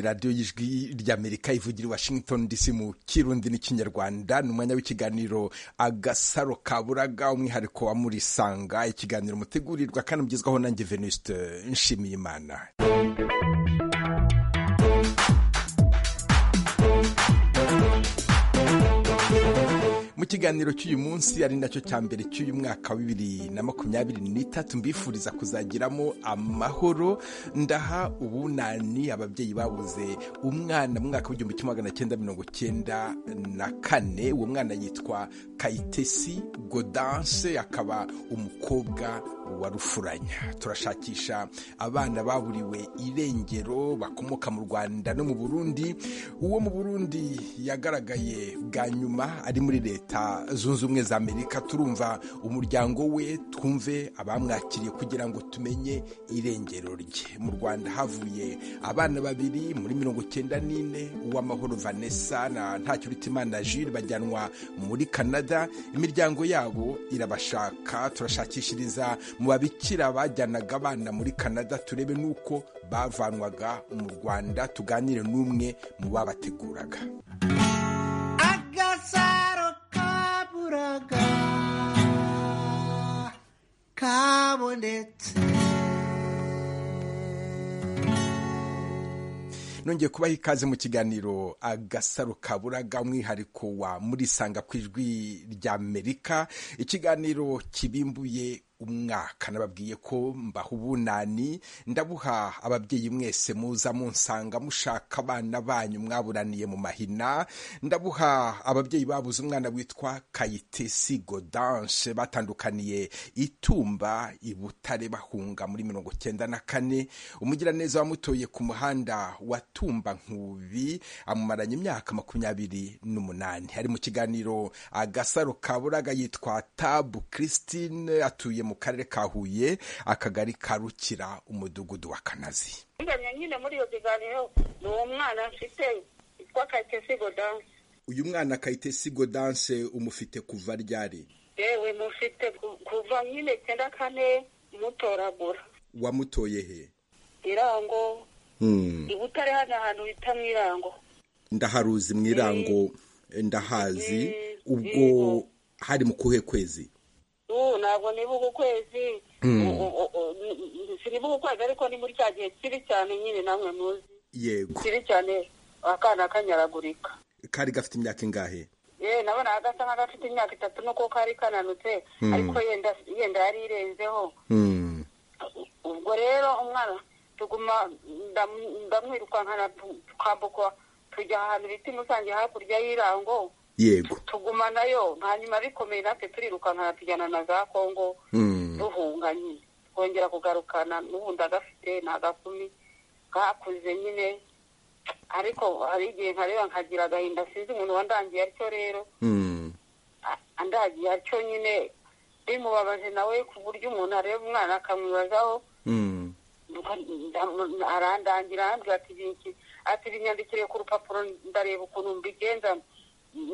radiyo y'ijwi ry'amerika ivugira i washington dc mu kirundi n'ikinyarwanda ni umwanya w'ikiganiro agasaro kaburaga umwihariko wa muri sanga ikiganiro mutegurirwa kandi mugezwaho nanjye venuste nshimiyimana mu kiganiro cy'uyu munsi ari nacyo cya mbere cy'uyu mwaka wa bibiri na makumyabiri n'itatu mbifuriza kuzagiramo amahoro ndaha ubunani ababyeyi babuze umwana mu mwaka w'igihumbi kimwe magana cyenda mirongo cyenda na kane uwo mwana yitwa kayitesi godanse akaba umukobwa wa rufuranya turashakisha abana baburiwe irengero bakomoka mu rwanda no mu burundi uwo mu burundi yagaragaye bwa nyuma ari muri leta zunze ubumwe za amerika turumva umuryango we twumve abamwakiriye kugira ngo tumenye irengero rye mu rwanda havuye abana babiri muri mirongo icyenda n'ine uw'amahoro vanessa na ntacyuritimana jule bajyanwa muri canada imiryango yabo irabashaka turashakishiriza mu babikira bajyanaga abana muri canada turebe n'uko bavanwaga mu rwanda tuganire n'umwe mu babateguraga kabonetse nongeye kubaha ikaze mu kiganiro agasaro kaburaga umwihariko wa murisanga ku ijwi ry'amerika ikiganiro kibimbuye umwaka nababwiye ko mbaha ubunani ndabuha ababyeyi mwese muza munsanga mushaka abana banyu mwaburaniye mu mahina ndabuha ababyeyi babuze umwana witwa kayitesi godanse batandukaniye itumba ibutare bahunga muri mirongo cyenda na kane umugiraneza wamutoye ku muhanda wa tumba nkubi amumaranye imyaka makumyabiri n'umunani ari mu kiganiro agasaro kaburaga yitwa tabu christine atuye mu karere ka huye akagari ka rukira umudugudu wa kanazi nyine muri iyo biganiro ni uwo mwana mfite witwa kayitesi godanse uyu mwana kayitesi godanse umufite kuva ryari yewe mufite kuva nyine cyenda kane mutoragura wamutoye he irango ibutare hano ahantu bita mu irango ndaharuzi mu irango ndahazi ubwo hari mu kuhe kwezi ntabwo nibuka ukwezi sinibuka ukwezi ariko ni muri cya gihe kibi cyane nyine namwe muzi yego kibi cyane akana kanyaragurika kari gafite imyaka ingahe yewe nabona gasa nk'agafite imyaka itatu nuko kari kananutse ariko yenda yenda yari irenzeho ubwo rero umwana tuguma ndamwirukankana twambuka tujya ahantu bita imusange hakurya y'irango yego tugumanayo hanyuma bikomeye natwe turirukankana tujyana na za kongo duhunga nyine twongera kugarukana n'ubundi agafite ni agakumi kakuze nyine ariko hari igihe nkareba nkagira agahinda sinzi umuntu wandangiye atyo rero andagiye atyo nyine bimubabaje nawe ku buryo umuntu areba umwana akamwibazaho arandangira arambwira ati binyandikire ku rupapuro ndareba ukuntu mbigenza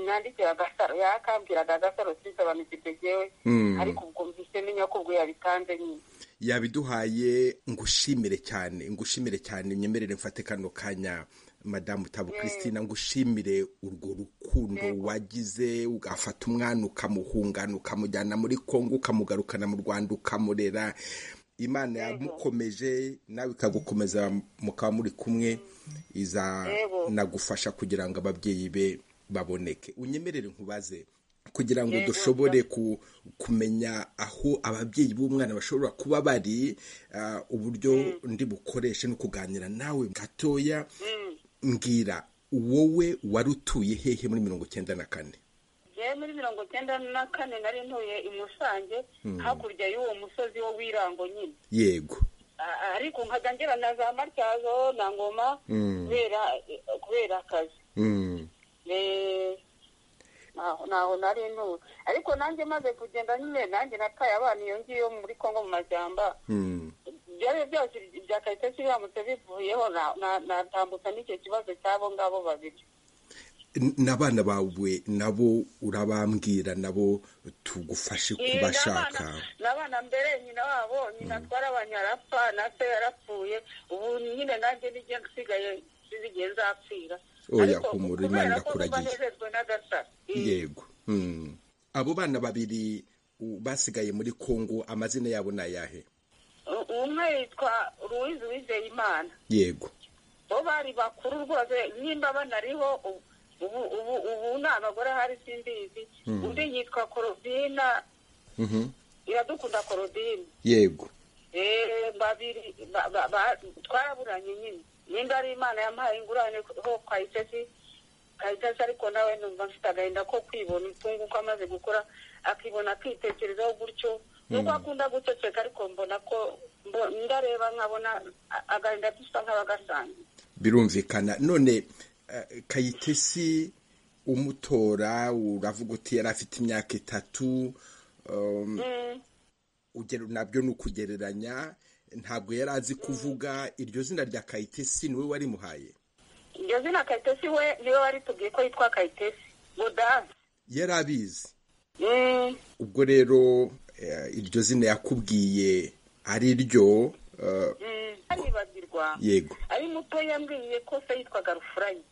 nandikira agasaro yakambwiraga agasaro sinsobanukirwe yewe ariko ubwo mvise menya ko ubwo yabitanze nyine yabiduhaye ngushimire cyane ngushimire cyane nyemerere mfate kano kanya madamu tabu christina ngushimire urwo rukundo wagize ugafata umwana ukamuhungana ukamujyana muri kongo ukamugarukana mu rwanda ukamurera imana yamukomeje nawe ikagukomeza mukaba muri kumwe iza nagufasha kugira ngo ababyeyi be baboneke unyemerere nkubaze kugira ngo dushobore kumenya aho ababyeyi b'umwana bashobora kuba bari uburyo ndi bukoreshe no kuganira nawe gatoya mbwira wowe wari utuye hehe muri mirongo icyenda na kane yewe muri mirongo icyenda na kane nari ntuye i musange hakurya y'uwo musozi wo w'irango nyine yego ariko nkajya ngira na za matyazo na ngoma kubera akazi ntaho nari ntuzi ariko nanjye maze kugenda nyine nanjye nataye abana iyo ngiyo muri kongo mu majyamba byari byose bya kayitesi biramutse bivuyeho natambutsa n'icyo kibazo cy'abo ngabo babiri n'abana bawe nabo urabambwira nabo tugufashe kubashaka n'abana mbere nyina wabo nyina twarabanye arapfa na se yarapfuye ubu nyine nanjye nsigaye zigiye zapfira oya humura imana irakuragiye nezezwe n'agasaro yego Mm. abo bana babiri u- basigaye muri kongo amazina yabo ni ayahe U- umwe yitwa ruwizi wizeye imana yego bo bari bakuru rwose nimba banariho ubu ubu ubu nta bagore hari simbizi undi yitwa korobina Mhm. iradukunda korobine yego Eh, babiri ba- ba- ba- twaraburanye nyine nimba ari imana yampaye ingurane ho kwayitesi kayitesi ariko nawe numva mfite agahinda ko kwibona utungu uko amaze gukora akibona akitekerezaho gutyo nubwo akunda guceceka ariko mbona ko mbo- ndareba nkabona a- agahinda dusa nk'abagasanzwe birumvikana none eh, kayitesi umutora uravuga uti yari afite imyaka itatu um, Mm, ugero nabyo ni ukugereranya ntabwo yari azi kuvuga iryo zina rya kayitesi niwe warimuhaye iryo zina kayitesi we niwe wari tubwiye ko yitwa kayitesi godasi yari abizi Mm, ubwo rero eh, iryo zina yakubwiye ari ryo eh, mm, ntaribagirwa yego ari muto yambwiye ko se yitwaga rufuranye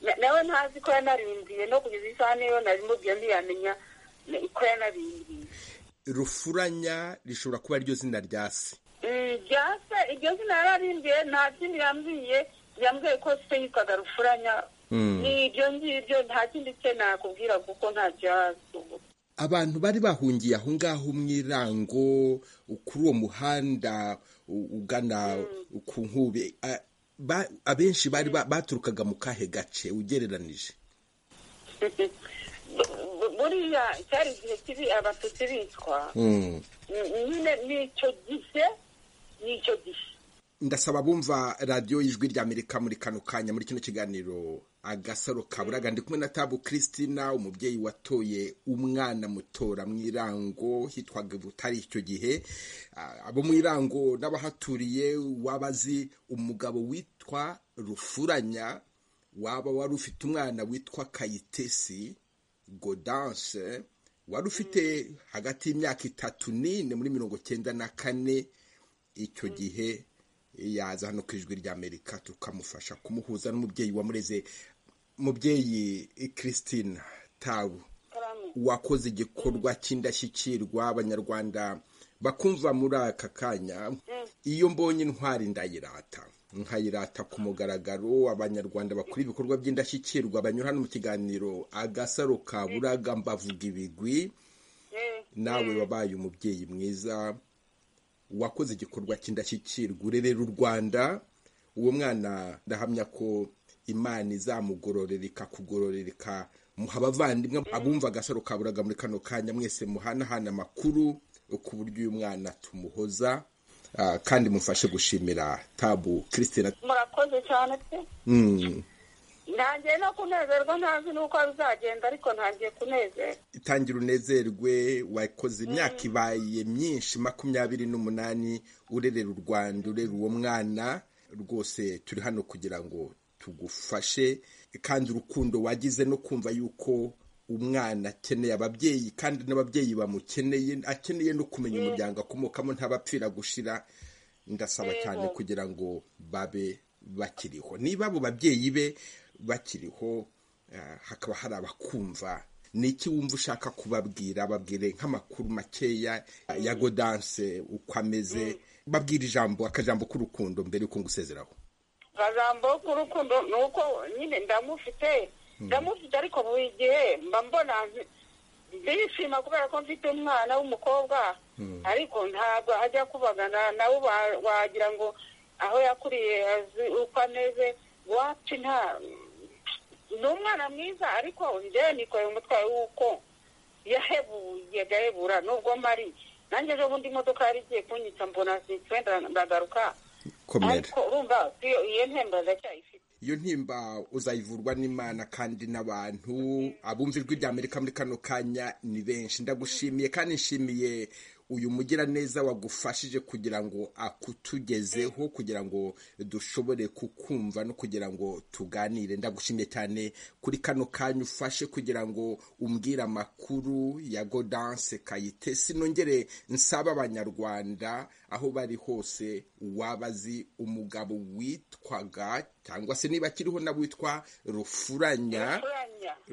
Na- nawe ntazi ko yanarindiye no kugeza isaha niyo narimubwiye ntiyamenya ne- ko yanarindiye rufuranya rishobora kuba ryo zina rya se Mm, rya se iryo zina yararindiye nta kindi yambwiye yambwiye ko se yitwaga rufuranya ni ibyo ngibyo nta kindi cye nakubwira kuko ntacyo yazi ubu abantu bari bahungiye aho ngaho mu irango kuri uwo muhanda u- ugana ku nkube a- ba- abenshi bari ba- baturukaga mu kahe gace ugereranije Bu- bu- buriya cyari igihe kibi abatutsi bicwa Mm. Mm, nyine ni icyo gihe ni icyo gihe ndasaba bumva radiyo y'ijwi rya amerika muri kano kanya muri kino kiganiro agasaro kaburaga ndi kumwe na tabu christina umubyeyi watoye umwana mutora mu irango hitwaga butari icyo gihe Ah, abo mu irango n'abahaturiye wabazi umugabo witwa rufuranya waba wari ufite umwana witwa kayitesi godanse wari ufite hagati y'imyaka itatu n'ine muri mirongo cyenda na kane icyo gihe yaza hano ku ijwi ry'amerika tukamufasha kumuhuza n'umubyeyi wamureze mubyeyi christine tabu Karamu. wakoze igikorwa cy'indashyikirwa abanyarwanda bakumva muri aka kanya iyo mbonye intwari ndayirata nkayirata ku mugaragaro abanyarwanda bakora ibikorwa by'indashyikirwa banyura hano mu kiganiro agasaro ka buraga mbavuga ibigwi Eh, nawe wabaye umubyeyi mwiza wakoze igikorwa cy'indashyikirwa urerera u rwanda uwo mwana ndahamya ko imana izamugororereka kugororereka muha abavandimwe abumva agasaro kaburaga muri kano kanya mwese muhanahana amakuru ku buryo uyu mwana tumuhoza ah, kandi mufashe gushimira tabu christina murakoze cyane pe Mm. ntangiye no kunezerwa ntazi n'uko bizagenda ariko ntangiye kunezerwa itangira unezerwe wakoze imyaka ibaye myinshi makumyabiri n'umunani urerera u rwanda urera uwo mwana rwose turi hano kugira ngo tugufashe kandi urukundo wagize no kumva yuko umwana akeneye ababyeyi kandi n'ababyeyi bamukeneye akeneye no kumenya umuryango akomokamo ntabapfira gushira ndasaba Yego. cyane kugira ngo babe bakiriho niba abo babyeyi be bakiriho eh, hakaba hari abakumva ni iki wumva ushaka kubabwira babwire nk'amakuru makeya eh, ya godanse uko ameze babwira ijambo akajambo k'urukundo mbere y'uko ngusezeraho akajambo k'urukundo ni uko nyine ndamufite ndamufite ariko buri gihe mba mbona nzi- ndishima kubera ko mfite umwana w'umukobwa ariko ntabwo ajya kubagana nawe wa- wagira ngo aho yakuriye azi uko ameze wacu nta ni umwana mwiza ariko njyewe nikoreye umutwaye w'uko yahebuye agahebura nubwo mari nanjye ejo bundi imodoka yari igiye kunyica mbona zitwenda ndagaruka komera ariko urumva iyo- iyo ntemba ndacyayifite iyo ntimba uzayivurwa n'imana kandi n'abantu abumva ijwi rya amerika muri kano kanya ni benshi ndagushimiye kandi nshimiye uyu mugiraneza wagufashije kugira ngo akutugezeho kugira ngo dushobore kukumva no kugira ngo tuganire ndagushimye cyane kuri kano kanya ufashe kugira ngo umbwire amakuru ya godanse kayitesi nongere nsaba abanyarwanda aho bari hose wabazi umugabo witwaga cyangwa se niba akiriho nawe witwa rufuranya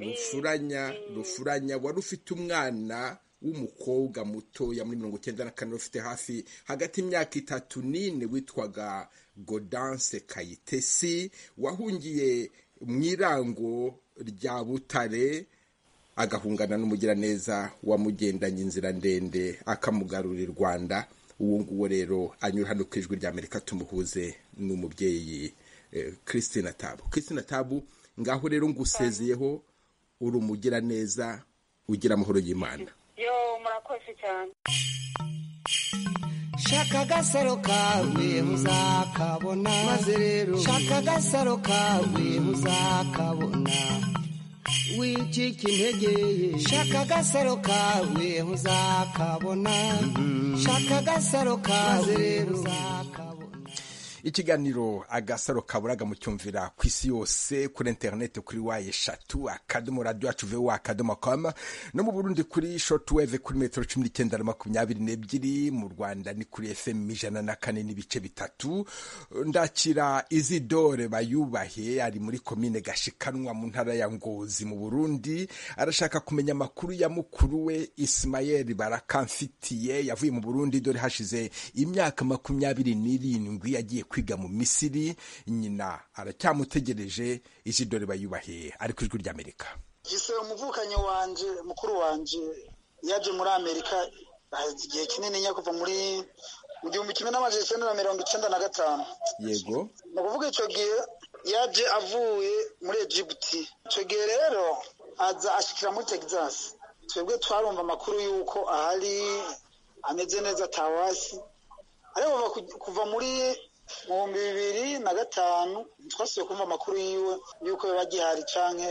rufuranya rufuranya wari ufite umwana w'umukobwa mutoya muri mirongo icyenda na kane ufite hafi hagati y'imyaka itatu n'ine witwaga godanse kayitesi wahungiye mu irango rya butare agahungana n'umugiraneza wamugendanye inzira ndende akamugarura i rwanda uwo nguwo rero anyura hano ku ijwi rya amerika tumuhuze n'umubyeyi christine tabu christine tabu ngaho rero ngusezeyeho uri umugiraneza ugira amahoro y'imana yo murakoze cyane shaka agasaro kawe muzakabona maze rero shaka agasaro kawe muzakabona wicika integeye shaka agasaro kawe muzakabona shaka agasaro kawe muzakabona ikiganiro agasaro kaburaga mucyumvira ku isi yose kuri interineti kuri wa eshatu akadomo radiyo yacu vewa akadomo kama no mu burundi kuri shotuweve kuri metero cumi n'icyenda na makumyabiri n'ebyiri mu rwanda ni kuri efemu ijana na kane n'ibice bitatu ndakira izidore bayubahe ari muri komine gashikanwa mu ntara ya ngozi mu burundi arashaka kumenya amakuru ya mukuru we isimayeri barakamfitiye yavuye mu burundi dore hashize imyaka makumyabiri n'irindwi yagiye kwiga mu misiri nyina aracyamutegereje izidore bayubahe ari ku ijwi ry'amerika gise umuvukanyi wanje mukuru wanje yaje muri amerika igihe kinini nyako kuva muri mu gihumbi kimwe n'amajana icyenda na mirongo icyenda na gatanu yego ni ukuvuga icyo gihe yaje avuye muri egiputi icyo gihe rero aza ashikira muri texas twebwe twarumva amakuru y'uko ahari ameze neza atawasi ariko kuva muri ibihumbi bibiri na gatanu twasubiye kumva amakuru yiwe y'uko biba gihari cyangwa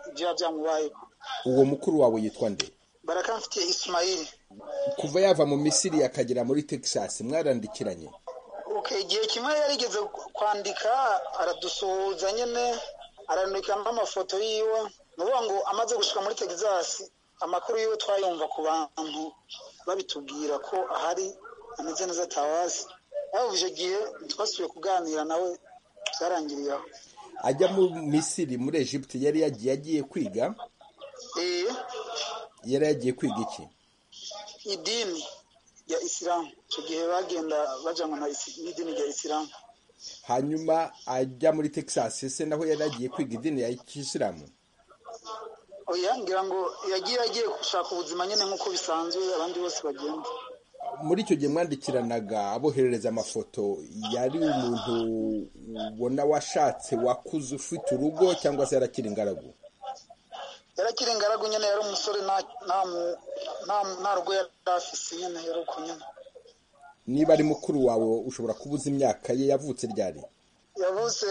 ibyo byamubayeho uwo mukuru wawe yitwa nde barakamfitiye isimayiri kuva yava mu misiri akagera muri texas mwarandikiranye igihe kimwe yarigeze kwandika aradusuhuza nyine arandika n'amafoto yiwe ni ukuvuga ngo amaze gushyirwa muri texas amakuru yiwe twayumva ku bantu babitubwira ko ahari ameze neza atabazi bavuze icyo gihe twasubiye kuganira nawe byarangiriyeho ajya mu misiri muri egiputi yari yagiye agiye kwiga yari yagiye kwiga iki idini ya isilamu icyo gihe bagenda bajya ngo n'idini rya isilamu hanyuma ajya muri texas se naho yari yagiye kwiga idini ya isilamu oya ngira ngo yagiye agiye gushaka ubuzima nyine nk'uko bisanzwe abandi bose bagenda muri icyo gihe mwandikiranaga aboherereza amafoto yari umuntu ubona washatse wakuze ufite urugo cyangwa se yarakira ingaragu yarakira ingaragu nyine yari umusore nta rugo yari afise nyine yari uko nyine niba ari mukuru wawe ushobora kubuza imyaka ye yavutse ryari yavutse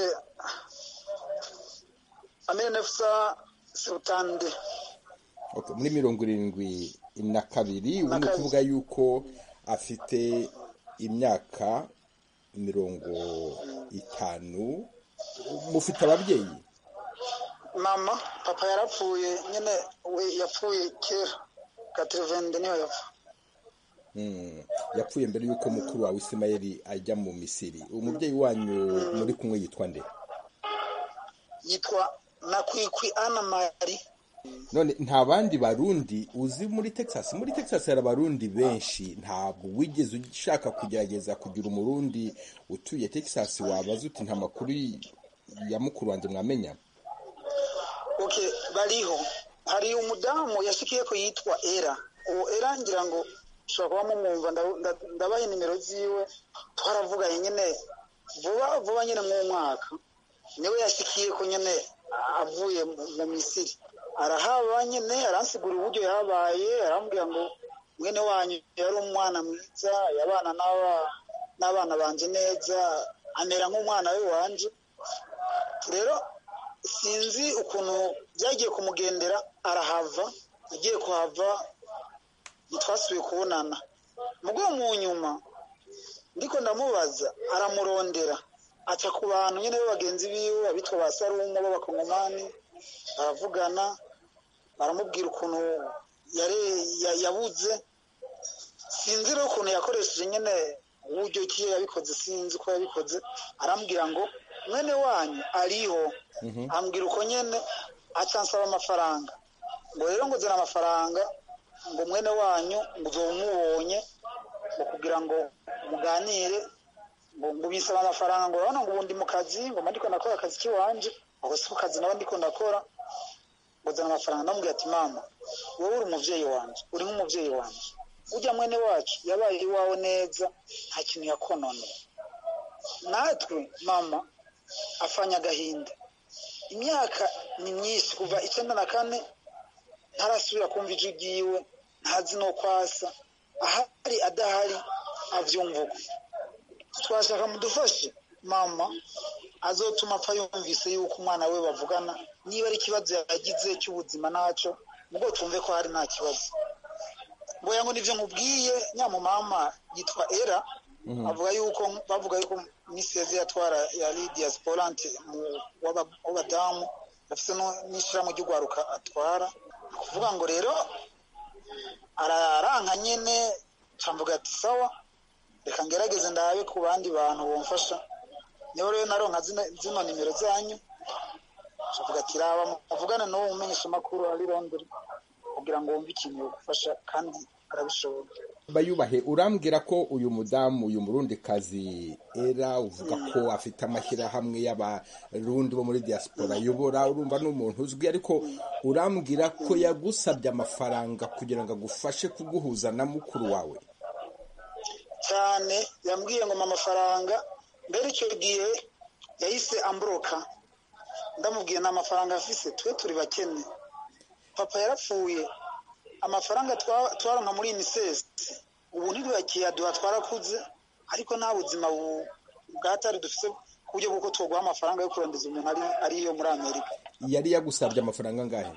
amenefusa sirutande muri mirongo irindwi na kabiri ubu ni ukuvuga yuko afite imyaka mirongo itanu mufite ababyeyi mama papa yarapfuye nyine we yapfuye kera gaterevende niyo yapfa yapfuye mbere y'uko mukuru wawe isimayeri ajya mu misiri umubyeyi wanyu muri kumwe yitwa nde yitwa nakwikwi ana mari none nta bandi barundi uzi muri texas muri texas hari abarundi benshi ntabwo wigeze ushaka kugerageza kugira umurundi utuye texas wabaza uti nta makuru ya mukuru wanjye mwamenya oke bariho hari umudamu yashikiye ko yitwa era uwo era ngira ngo ushobora kuba mumwumva ndabaha inimero ziwe twaravuganye nyine vuba vuba nyine mw'umwaka niwe yashikiye ko nyine avuye mu misiri arahaba nyine aransigura uburyo yabaye arambwira ngo mwene wanyu yari umwana mwiza yabana n'abana banjye neza amera nk'umwana we wanjye rero sinzi ukuntu byagiye kumugendera arahava agiye kuhava ntitwasubiye kubonana mugo mu nyuma ndiko ndamubaza aramurondera aca ku bantu nyine bagenzi biwe abitwa ba sarumu b'abakongomani baravugana baramubwira ukuntu yare ya- yabuze sinzi rero ukuntu yakoresheje nyine uburyo ki yabikoze sinzi ko yabikoze arambwira ngo mwene wanyu ariho ambwira uko nyine acansaba amafaranga ngo rero ngo zana amafaranga ngo mwene wanyu ngo uzo umubonye ngo kugira ngo muganire ngo ngo bisaba amafaranga ngo urabona ngo ubu ndi mu kazi ngo mba ndiko nakora akazi k'iwanje ngo si ku kazi nawe ndiko ndakora ngo zana amafaranga ndamubwira ati mama wowe uri umuvyeyi wanje uri nk'umuvyeyi wanje ujya mwene wacu yabaye iwawe neza nta kintu yakononera natwe mama afanya agahinda imyaka ni myinshi kuva icenda na kane ntarasubira kumva ijwi ryiwe ntazi no kwasa ahari adahari avyumva uko twashaka mudufashe mama azotuma apfa yumvise yuko umwana we bavugana niba ari ikibazo yagize cy'ubuzima naco ubwo twumve ko hari nta kibazo mboya ngo nivyo nkubwiye nyamumama yitwa era avuga yuko bavuga yuko misi yaze yatwara yari diasporante w'abadamu afise no- n'ishirahamwe ry'ugwaruka atwara ni kuvuga ngo rero araranka nyene camvuga ati sawa reka ngerageze ndabe ku bandi bantu bomfasha niho rero naronka zino- zino nimero zanyu avuga ati raba muvugane n'uwo mumenyesha amakuru ari londres kugira ngo wumve ikintu yogufasha kandi arabishobora bayubahe urambwira ko uyu mudamu uyu murundi kazi era uvuga ko afite amashyirahamwe y'abarundi bo muri diaspora ayobora urumva ni umuntu uzwi ariko urambwira ko yagusabye amafaranga kugira ngo agufashe kuguhuza na mukuru wawe cyane yambwiye ngo mpa amafaranga mbere icyo gihe yahise amburoka ndamubwiye nta mafaranga afise twe turi bakene papa yarapfuye amafaranga twa- twaronka muri unicef ubu ntiduyakiyaduha twarakuze ariko nta buzima bu- bwatari dufise ku buryo bw'uko twoguha amafaranga yo kurondeza umuntu ari- ariyo muri amerika yari yagusabye amafaranga angahe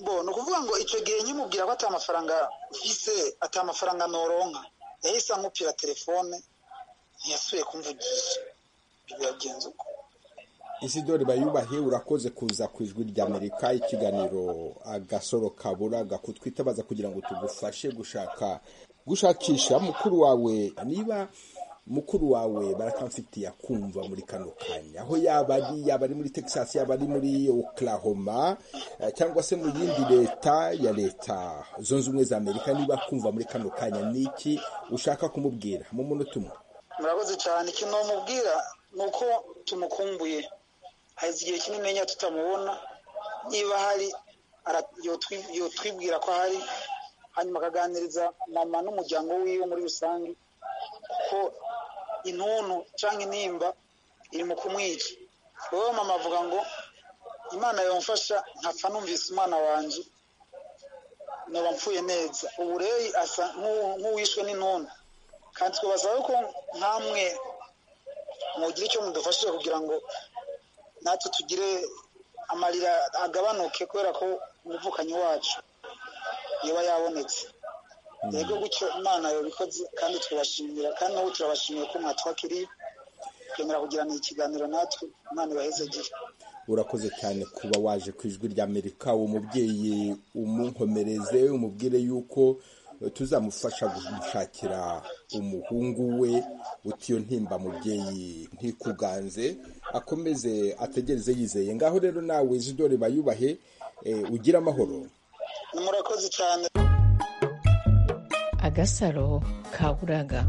bo ni ukuvuga ngo icyo gihe nkimubwira ko atamafaranga mfise atamafaranga noronka yahise ankupira telefone ntiyasubiye kumvugisha ibyo byagenze uko isidori bayubahe urakoze kuza ku ijwi ry'amerika ikiganiro agasoro kabura gakutwitabaza kugira ngo tugufashe gushaka gushakisha mukuru wawe niba mukuru wawe barakamfitiye akumva muri kano kanya aho yaba ari yaba ari muri texas yaba ari muri oklahoma eh, cyangwa se mu yindi leta ya leta zunze ubumwe za amerika niba akumva muri kano kanya ni iki ushaka kumubwira mu munota umwe murakoze cyane ikintu bamubwira ni uko tumukumbuye haza igihe kinini nya tutamubona niba hari ara- yotwi- yotwibwira ko ahari hanyuma akaganiriza mama n'umuryango wiwe muri rusange ko intuntu cyangwa intimba iri mu kumwica wowe mama avuga ngo imana yamfasha nkapfa numvise umwana wanjye noba mpfuye neza ubureyi asa nk'u- nk'uwishwe n'intuntu kandi twabasaba ko nkamwe mugira icyo mudufashije kugira ngo natwe tugire amarira agabanuke kubera ko umuvukanyi wacu yaba yabonetse yego gutyo imana yabikoze kandi turabashimira kandi nabo turabashimiye ko mwatwakiriye twemera kugirana ikiganiro natwe imana ibahezegere urakoze cyane kuba waje ku ijwi ry'amerika uwo mubyeyi umunkomereze umubwire yuko eh, tuzamufasha gushakira umuhungu we uti iyo ntimba mubyeyi ntikuganze akomeze ategereze yizeye ngaho rero nawe zidore bayubahe eh, ugire amahoro ni murakoze cyane agasaro ka buraga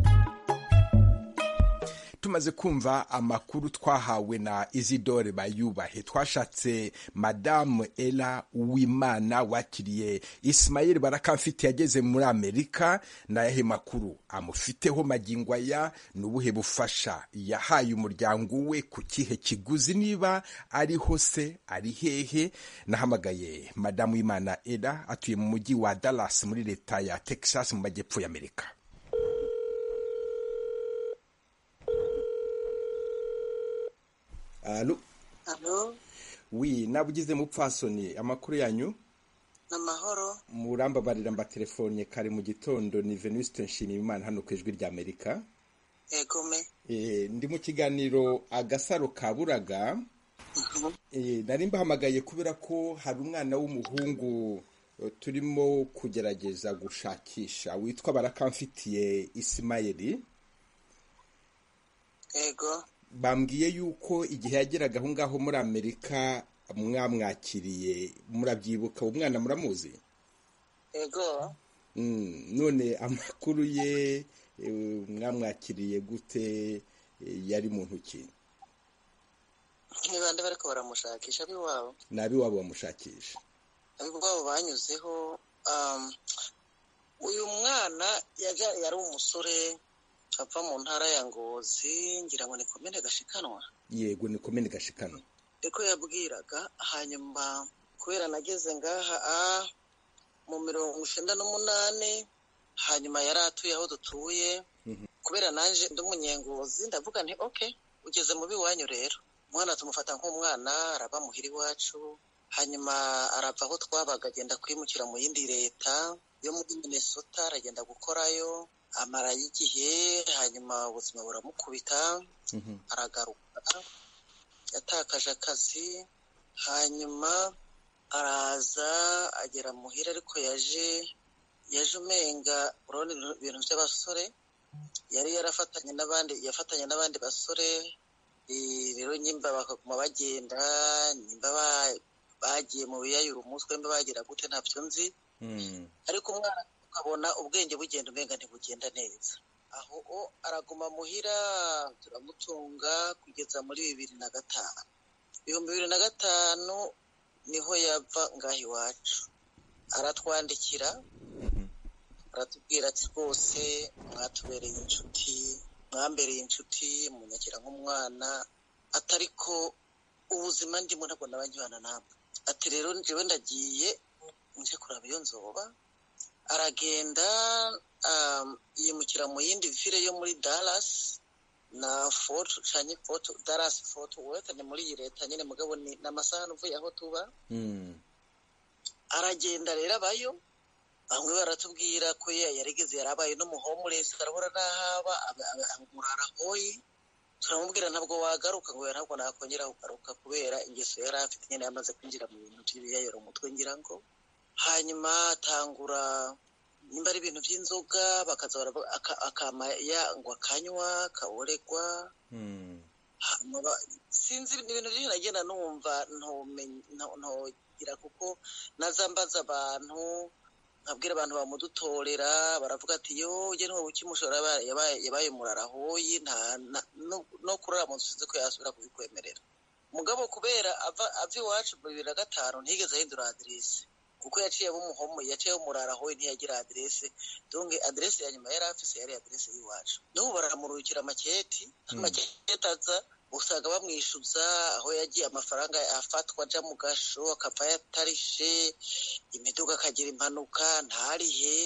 tumaze kumva amakuru twahawe na Isidore Bayubahe twashatse Madame Ella Uwimana wakiriye Ismail Barakamfite yageze muri Amerika nayahe makuru amufiteho magingo aya ni ubuhe bufasha yahaye umuryango we ku kihe kiguzi niba ariho se ari hehe nahamagaye Madame Uwimana Ella atuye mu mujyi wa Dallas muri leta ya Texas mu majyepfo y'Amerika Alo Alo, wi naba ugeze mupfasoni amakuru yanyu amahoro murambabarira mbatelefone kare mu gitondo ni venuste nshimiyimana hano ku ijwi ry'amerika egome Eh, ndi mu kiganiro agasaro ka buraga Eh, nari mbahamagaye kubera ko hari umwana w'umuhungu eh, turimo kugerageza gushakisha witwa barakamfitiye isimayeli ego bambwiye yuko igihe yageraga aho ngaho muri amerika mwamwakiriye murabyibuka uwo mwana muramuzi ego Mm, none amakuru ye eh, mwamwakiriye gute eh, yari muntu ki ntibande bariko baramushakisha ab'iwabo nabi wabo bamushakisha ab'iwabo banyuzeho um, uyu mwana yaja- yari umusore ava mu ntara ya ngozi ngira ngo ni komine gashikanwa yego ni komini gashikano niko yabwiraga hanyuma kubera nageze ngaha ah, mu mirongo icyenda n'umunani hanyuma yari atuye aho dutuye kubera nanjye ndi umunyengozi ndavuga nti oke ugeze mu biwanyu rero umwana tumufata nk'umwana araba muhira iwacu hanyuma arava aho twabaga agenda kwimukira mu yindi leta yo muri minnesota aragenda gukorayo amarayo igihe hanyuma ubuzima buramukubita aragaruka yatakaje akazi hanyuma araza agera muhira ariko yaje yaje umenga urabona ibintu- ibintu by'abasore yari yarafatanye n'abandi yafatanye n'abandi basore eh, rero nyimba bakaguma bagenda nyimba ba- bagiye mu biyayura umutwe mba bagira gute ntabyo nzi Mm. ariko umwana ukabona ubwenge bugenda umenga ntibugenda neza aho o araguma muhira turamutunga kugeza muri bibiri na gatanu ibihumbi bibiri na gatanu niho yava ngaho iwacu aratwandikira aratubwira ati rwose mwatubereye inshuti mwambereye inshuti munyakira nk'umwana atari ko ubuzima ndimo ntabwo nabanyibana namwe ati rero njyewe ndagiye nje kuraba iyo nzoba aragenda um, yimukira mu yindi vile yo muri Dallas na Fort canke Fort Dallas Fort Worth ni muri iyi leta nyene mugabo ni n'amasaha nuvuye aho tuba Mm. aragenda rero abayo bamwe baratubwira ko ye yarigeze yarabaye n'umuhomulesi arahora n'ahaba aba- aba- aba- murara hoyi turamubwira ntabwo wagaruka ngo oya, ntabwo nakongera kugaruka kubera ingeso yari afite nyine yamaze kwinjira mu bintu by'ibiyayora umutwe ngira ngo hanyuma atangura nimba ari ibintu by'inzoga bakaza baravuga- aka- akama yangwa akanywa kaboregwa Mm. hanyuma ba- sinzi ibintu byinshi nagenda numva ntumenye- nto- ntogira kuko naza mbaza abantu nkabwira abantu bamudutorera baravuga ati yo ujye niwe ukimushora yabaye- yabaye- yabaye murarahoyi nta na- no- no kurara mu nzu sinzi ko yasubira kubikwemerera mugabo kubera ava ava iwacu mu bibiri na gatanu ntiyigeze ahindura aderesi kuko yaciye bumuhomo yaciye bumurarahoyi ntiyagira aderesi donge aderesi ya nyuma yari afise yari aderesi y'iwacu n'ubu baramurukira amaketi amaketi aza usanga bamwishyuza aho yagiye amafaranga afatwa ajya mu gasho akava yatarishe imiduga akagira impanuka ntarihe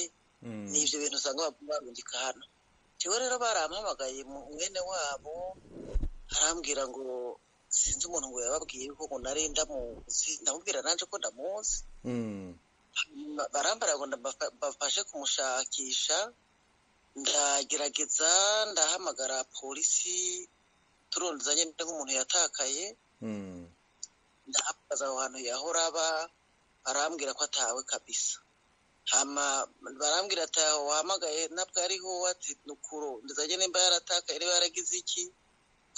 Mm. ni ibyo bintu usanga baguma barungika hano njyewe rero barampamagaye mu mwene wabo arambwira ngo sinzi umuntu ngo yababwiye ko ngo nari ndamuzi ndamubwira nanjye ko ndamuzi Mm. Ba- barambara ngo ndabafa- bafashe kumushakisha ndagerageza ndahamagara polisi turondezanye nk'umuntu yatakaye Mm. ndahabaza aho hantu yahora aba arambwira ko atawe kabisa hama barambwira ati aho wahamagaye ntabwo ariho ati nukuro ndizanye nimba yaratakaye niba yaragize iki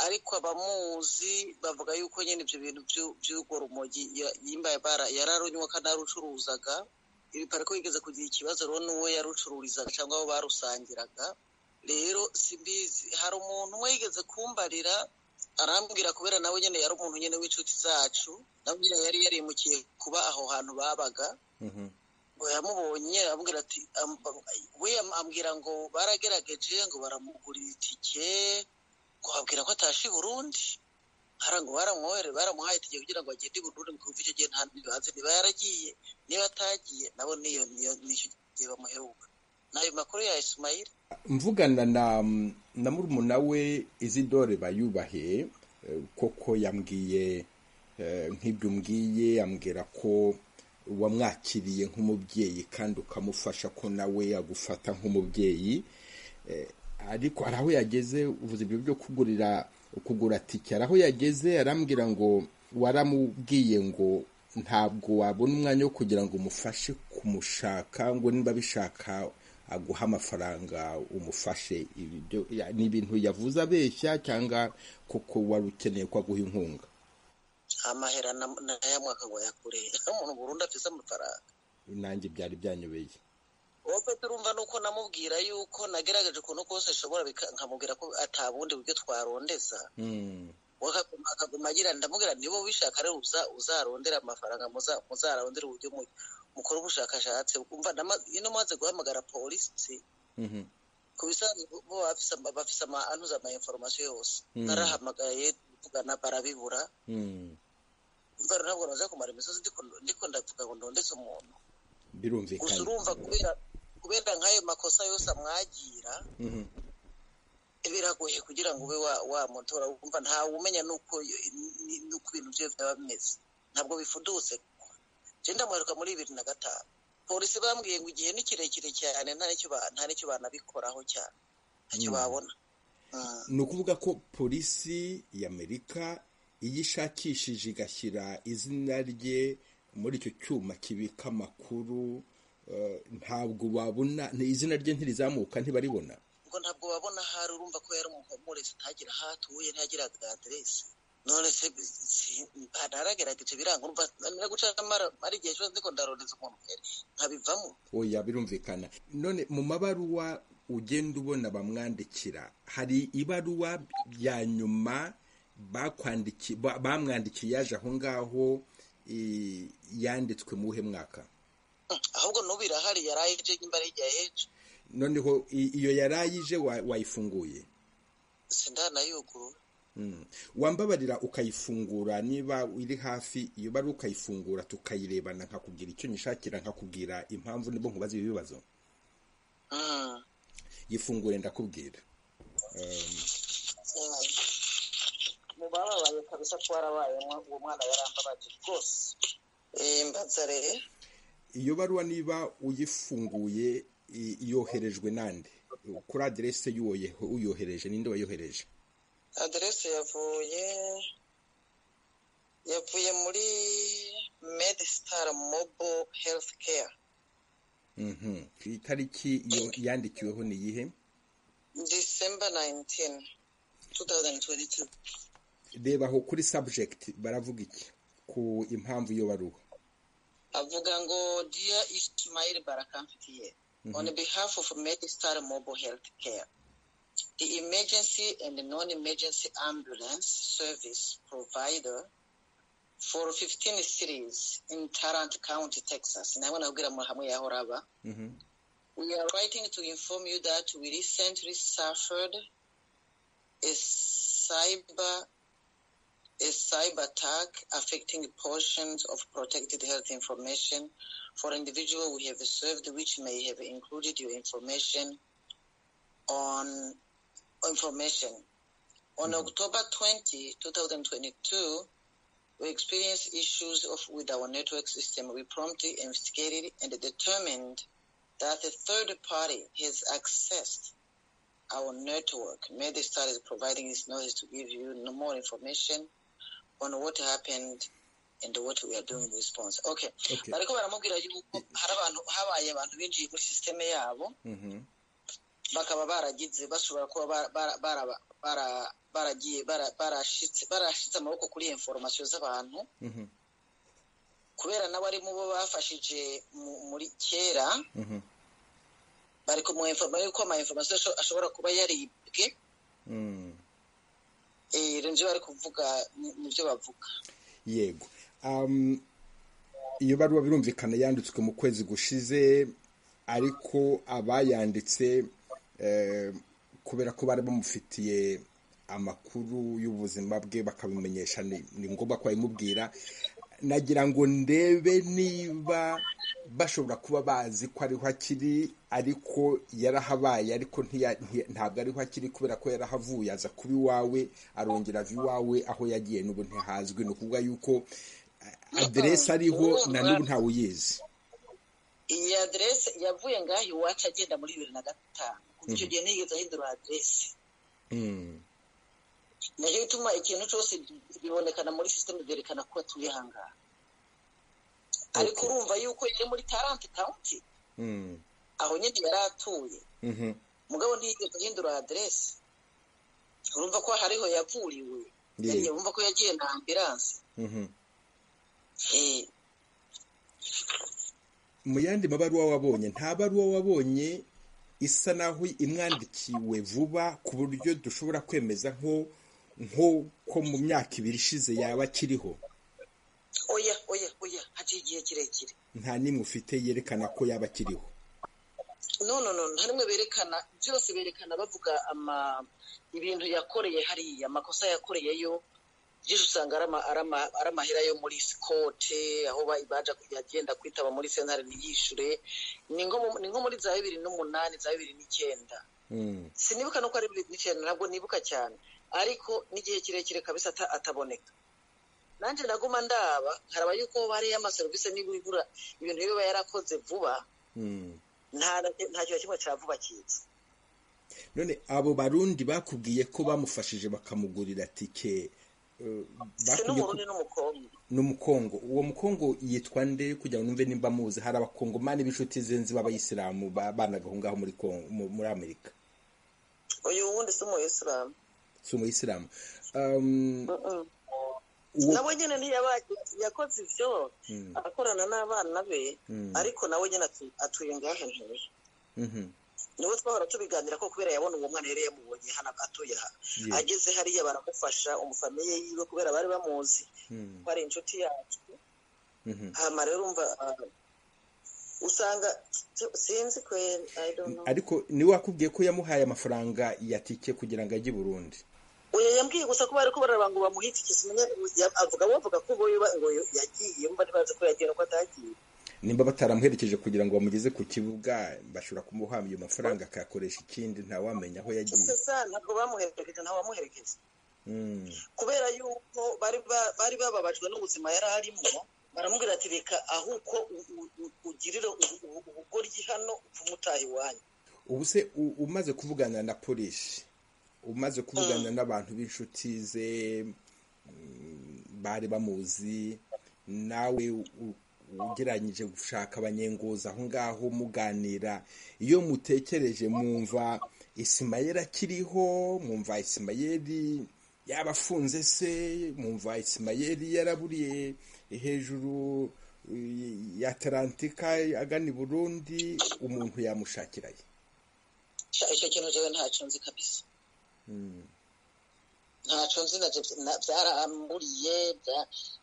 ariko abamuzi bavuga yuko nyine ibyo bintu byu- by'urwo rumogi ya- yimba bara- yararunywa kanarucuruzaga ibi pariko yigeze kugira ikibazo rero n'uwo yarucururizaga cyangwa abo barusangiraga rero simbizi hari umuntu umwe yigeze kumbarira arambwira kubera nawe nyine yari umuntu nyine w'inshuti zacu nawe nyine yari yarimukiye kuba aho hantu babaga Mhm. ngo yamubonye amubwira ati am- am- we am- ambwira ngo baragerageje ngo baramugurira itike ngo babwira ko atashe i burundi hara ngo baramwohere baramuhaye itike kugira ngo agende i burundi ngo kuva icyo gihe nta ntibazi niba yaragiye niba atagiye nabo niyo niyo nicyo gihe bamuheruka nayo makuru ya isimayili mvugana na na murumuna we izidore bayubahe eh, koko yambwiye eh, nk'ibyo umbwiye yambwira ko wamwakiriye nk'umubyeyi kandi ukamufasha ko nawe yagufata nk'umubyeyi ariko hari aho yageze uvuze ibyo byo kugurira kugura tike hari aho yageze arambwira ngo waramubwiye ngo ntabwo wabona umwanya wo kugira ngo umufashe kumushaka ngo niba bishaka aguha amafaranga umufashe ni ibintu yavuze abeshya cyangwa kuko wari ukeneye ko aguha inkunga amahera n'aya mwaka ngo yakureye umuntu burundu afite amafaranga nanjye byari byanyobeye wowe turumva nuko namubwira yuko nagerageje ukuntu kose ashobora nkamubwira ko atabundi buryo twarondeza akaguma agira ndamubwira niba ubishaka rero uzarondera amafaranga muzarondera uburyo mukora ubushakashatsi ino maze guhamagara polisi ku bisanzwe bafise anuza ama inforomasiyo yose narahamagaye tugana barabibura imvano ntabwo naza kumara imisozi ndiko ndavuga ngo ndondetse umuntu gusa urumva kubera nk'ayo makosa yose amwagira biragoye kugira ngo ube wamutora wumva ntawe umenya nuko ibintu bye byaba bimeze ntabwo bifudutse genda mwiruka muri bibiri na gatanu polisi bambwiye ngo igihe ni kirekire cyane nta n'icyo banabikoraho cyane ntacyo babona ni ukuvuga ko polisi y'amerika iyo ishakishije igashyira izina rye muri icyo cyuma kibika amakuru ntabwo wabona izina rye ntirizamuka ntibaribona ngo ntabwo babona hari urumva ko yari umuhumuriza ntagira aho atuye ntagira aderesi none se ntaragerageje biranga urumva nari guca ari igihe cyose ndiko ndarondeza umuntu nkabivamo oya birumvikana none mu mabaruwa ugenda ubona bamwandikira hari ibaruwa ya nyuma bamwandikiye yaje aho ngaho yanditswe mu wuhe mwaka ahubwo n'ubu irahari yari aheje nyimba ari igihe aheje noneho iyo yarayije wayifunguye sindanayugurura wambabarira ukayifungura niba iri hafi iyo bari ukayifungura tukayirebana nkakubwira icyo nyishakira nkakubwira impamvu nibo nkubaza ibi bibazo yifungure ndakubwira mubababaye kabisa ko warabaye uwo mwana yarambabaje rwose mbaza rero iyo baruwa niba uyifunguye yoherejwe nande kuri aderese y'uyohereje ninde wayohereje aderese yavuye yavuye muri medisitari mobo herifu keya itariki yandikiweho ni iyihe disemba nayintini tu tawuzani tuwenti reba aho kuri sabujegiti baravuga iki ku impamvu iyo baruwa avuga ngo diya ishimayiri barakamfitiye on behalf of Medistar Mobile Health Care. The emergency and non-emergency ambulance service provider for 15 cities in Tarrant County, Texas. Mm-hmm. We are writing to inform you that we recently suffered a cyber a cyber attack affecting portions of protected health information for individual we have served, which may have included your information on information. On mm-hmm. October 20, 2022, we experienced issues of, with our network system. We promptly investigated and determined that a third party has accessed our network. Medistar is providing its notice to give you no more information on what happened and what we are doing in response okay bariko baramubwira yuko hari abantu habaye abantu binjiye muri sisiteme yabo bakaba baragize bashobora kuba baragiye barashitse amaboko kuri iyo inforomasiyo z'abantu kubera nawe ari mu bo bafashije muri kera bari kumuinforma yuko ama inforomasiyo ashobora kuba yaribwe rero nibyo bari kuvuga nibyo bavuga yego iyo baruwa birumvikana yanditswe mu kwezi gushize ariko abayanditse kubera ko bari bamufitiye amakuru y'ubuzima bwe bakabimenyesha ni ngombwa ko babimubwira nagira ngo ndebe niba bashobora kuba bazi ko ariho akiri ariko yarahabaye ariko ntabwo ariho akiri kubera ko yarahavuye aza kuba iwawe arongera ava iwawe aho yagiye n'ubu ntihazwi ni ukuvuga yuko aderesi ariho na n'ubu ntawe uyizi iyi aderesi yavuye ngaho iwacu agenda muri bibiri na gatanu kuva icyo gihe ntiyigeze ahindura aderesi nacyo bituma ikintu cyose bibonekana muri sisiteme byerekana ko atuye aha ngaha ariko urumva yuko yari muri taranti kawunti aho nyine yari atuye mugabo ntiyigeze ahindura aderesi urumva ko hariho yavuriwe urumva ko yagiye na ambiranse mu yandi mabaruwa wabonye nta baruwa wabonye isa naho imwandikiwe vuba ku buryo dushobora kwemeza nko nk'uko mu myaka ibiri ishize yaba akiriho oya oya oya haciye igihe kirekire nta n'imwe ufite yerekana ko yaba akiriho none none nta rimwe berekana byose berekana bavuga ibintu yakoreye hariya amakosa yakoreyeyo byinshi usanga ari amahera yo muri sikote aho baja agenda kwitaba muri sentare ntiyishure ni nko muri za bibiri n'umunani za bibiri n'icyenda sinibuka nuko ari bibiri n'icyenda ntabwo nibuka cyane ariko n'igihe kirekire kabisa ataboneka nanjye naguma ndaba nkaraba yuko hariyo amaserivisi n'ibura ibintu biba yarakoze vuba nta kintu kimwe cya vuba kiza none abo barundi bakubwiye ko bamufashije bakamugurira tike n'umurundi n'umukongo n'umukongo uwo mukongo yitwa nde kugira ngo numve nimba muzi hari abakongomani b'inshuti zenze b'abayisilamu babanaga aho ngaho muri muri amerika uyu wundi si umuyisilamu si umuyisilamu nawe nyine yakoze ibyo akorana n'abana be ariko nawe nyine atuye ngahe hejuru niwe twahora tubiganira ko kubera yabona uwo mwana yari yamubonye hano atuye aha ageze hariya baramufasha umufamiye yiwe kubera bari bamuzi ko ari inshuti yacu hano rero urumva usanga sinzi kweri ariko niwe wakubwiye ko yamuhaye amafaranga ya tike kugira ngo ajye i burundi uyu yambwiye gusa ko bari kubareba ngo bamuhite ikizimenye avuga bavuga ko ubu ngo yagiye bari bazi ko yagiye nuko atagiye nimba bataramuherekeje kugira ngo bamugeze ku kibuga bashobora kumuha ayo mafaranga akayakoresha ikindi ntawamenya aho yagiye ntabwo bamuherekeje ntawamuherekeje kubera yuko bari bababajwe n'ubuzima yari arimo baramubwira ati reka ahubwo ugirira ubugoryi hano upfume utaha iwanyu ubu se umaze kuvugana na polisi umaze kuvugana n'abantu b'inshuti ze bari bamuzi nawe ugereranyije gushaka abanyengozi aho ngaho muganira iyo mutekereje mwumva isimayeri akiriho mwumva isimayeri yaba afunze se mwumva isimayeri yaraburiye hejuru ya atalantika agana i burundi umuntu yamushakiraye icyo kintu rero ntacyo nzi kabisa ntacyo nzi na byaramburiye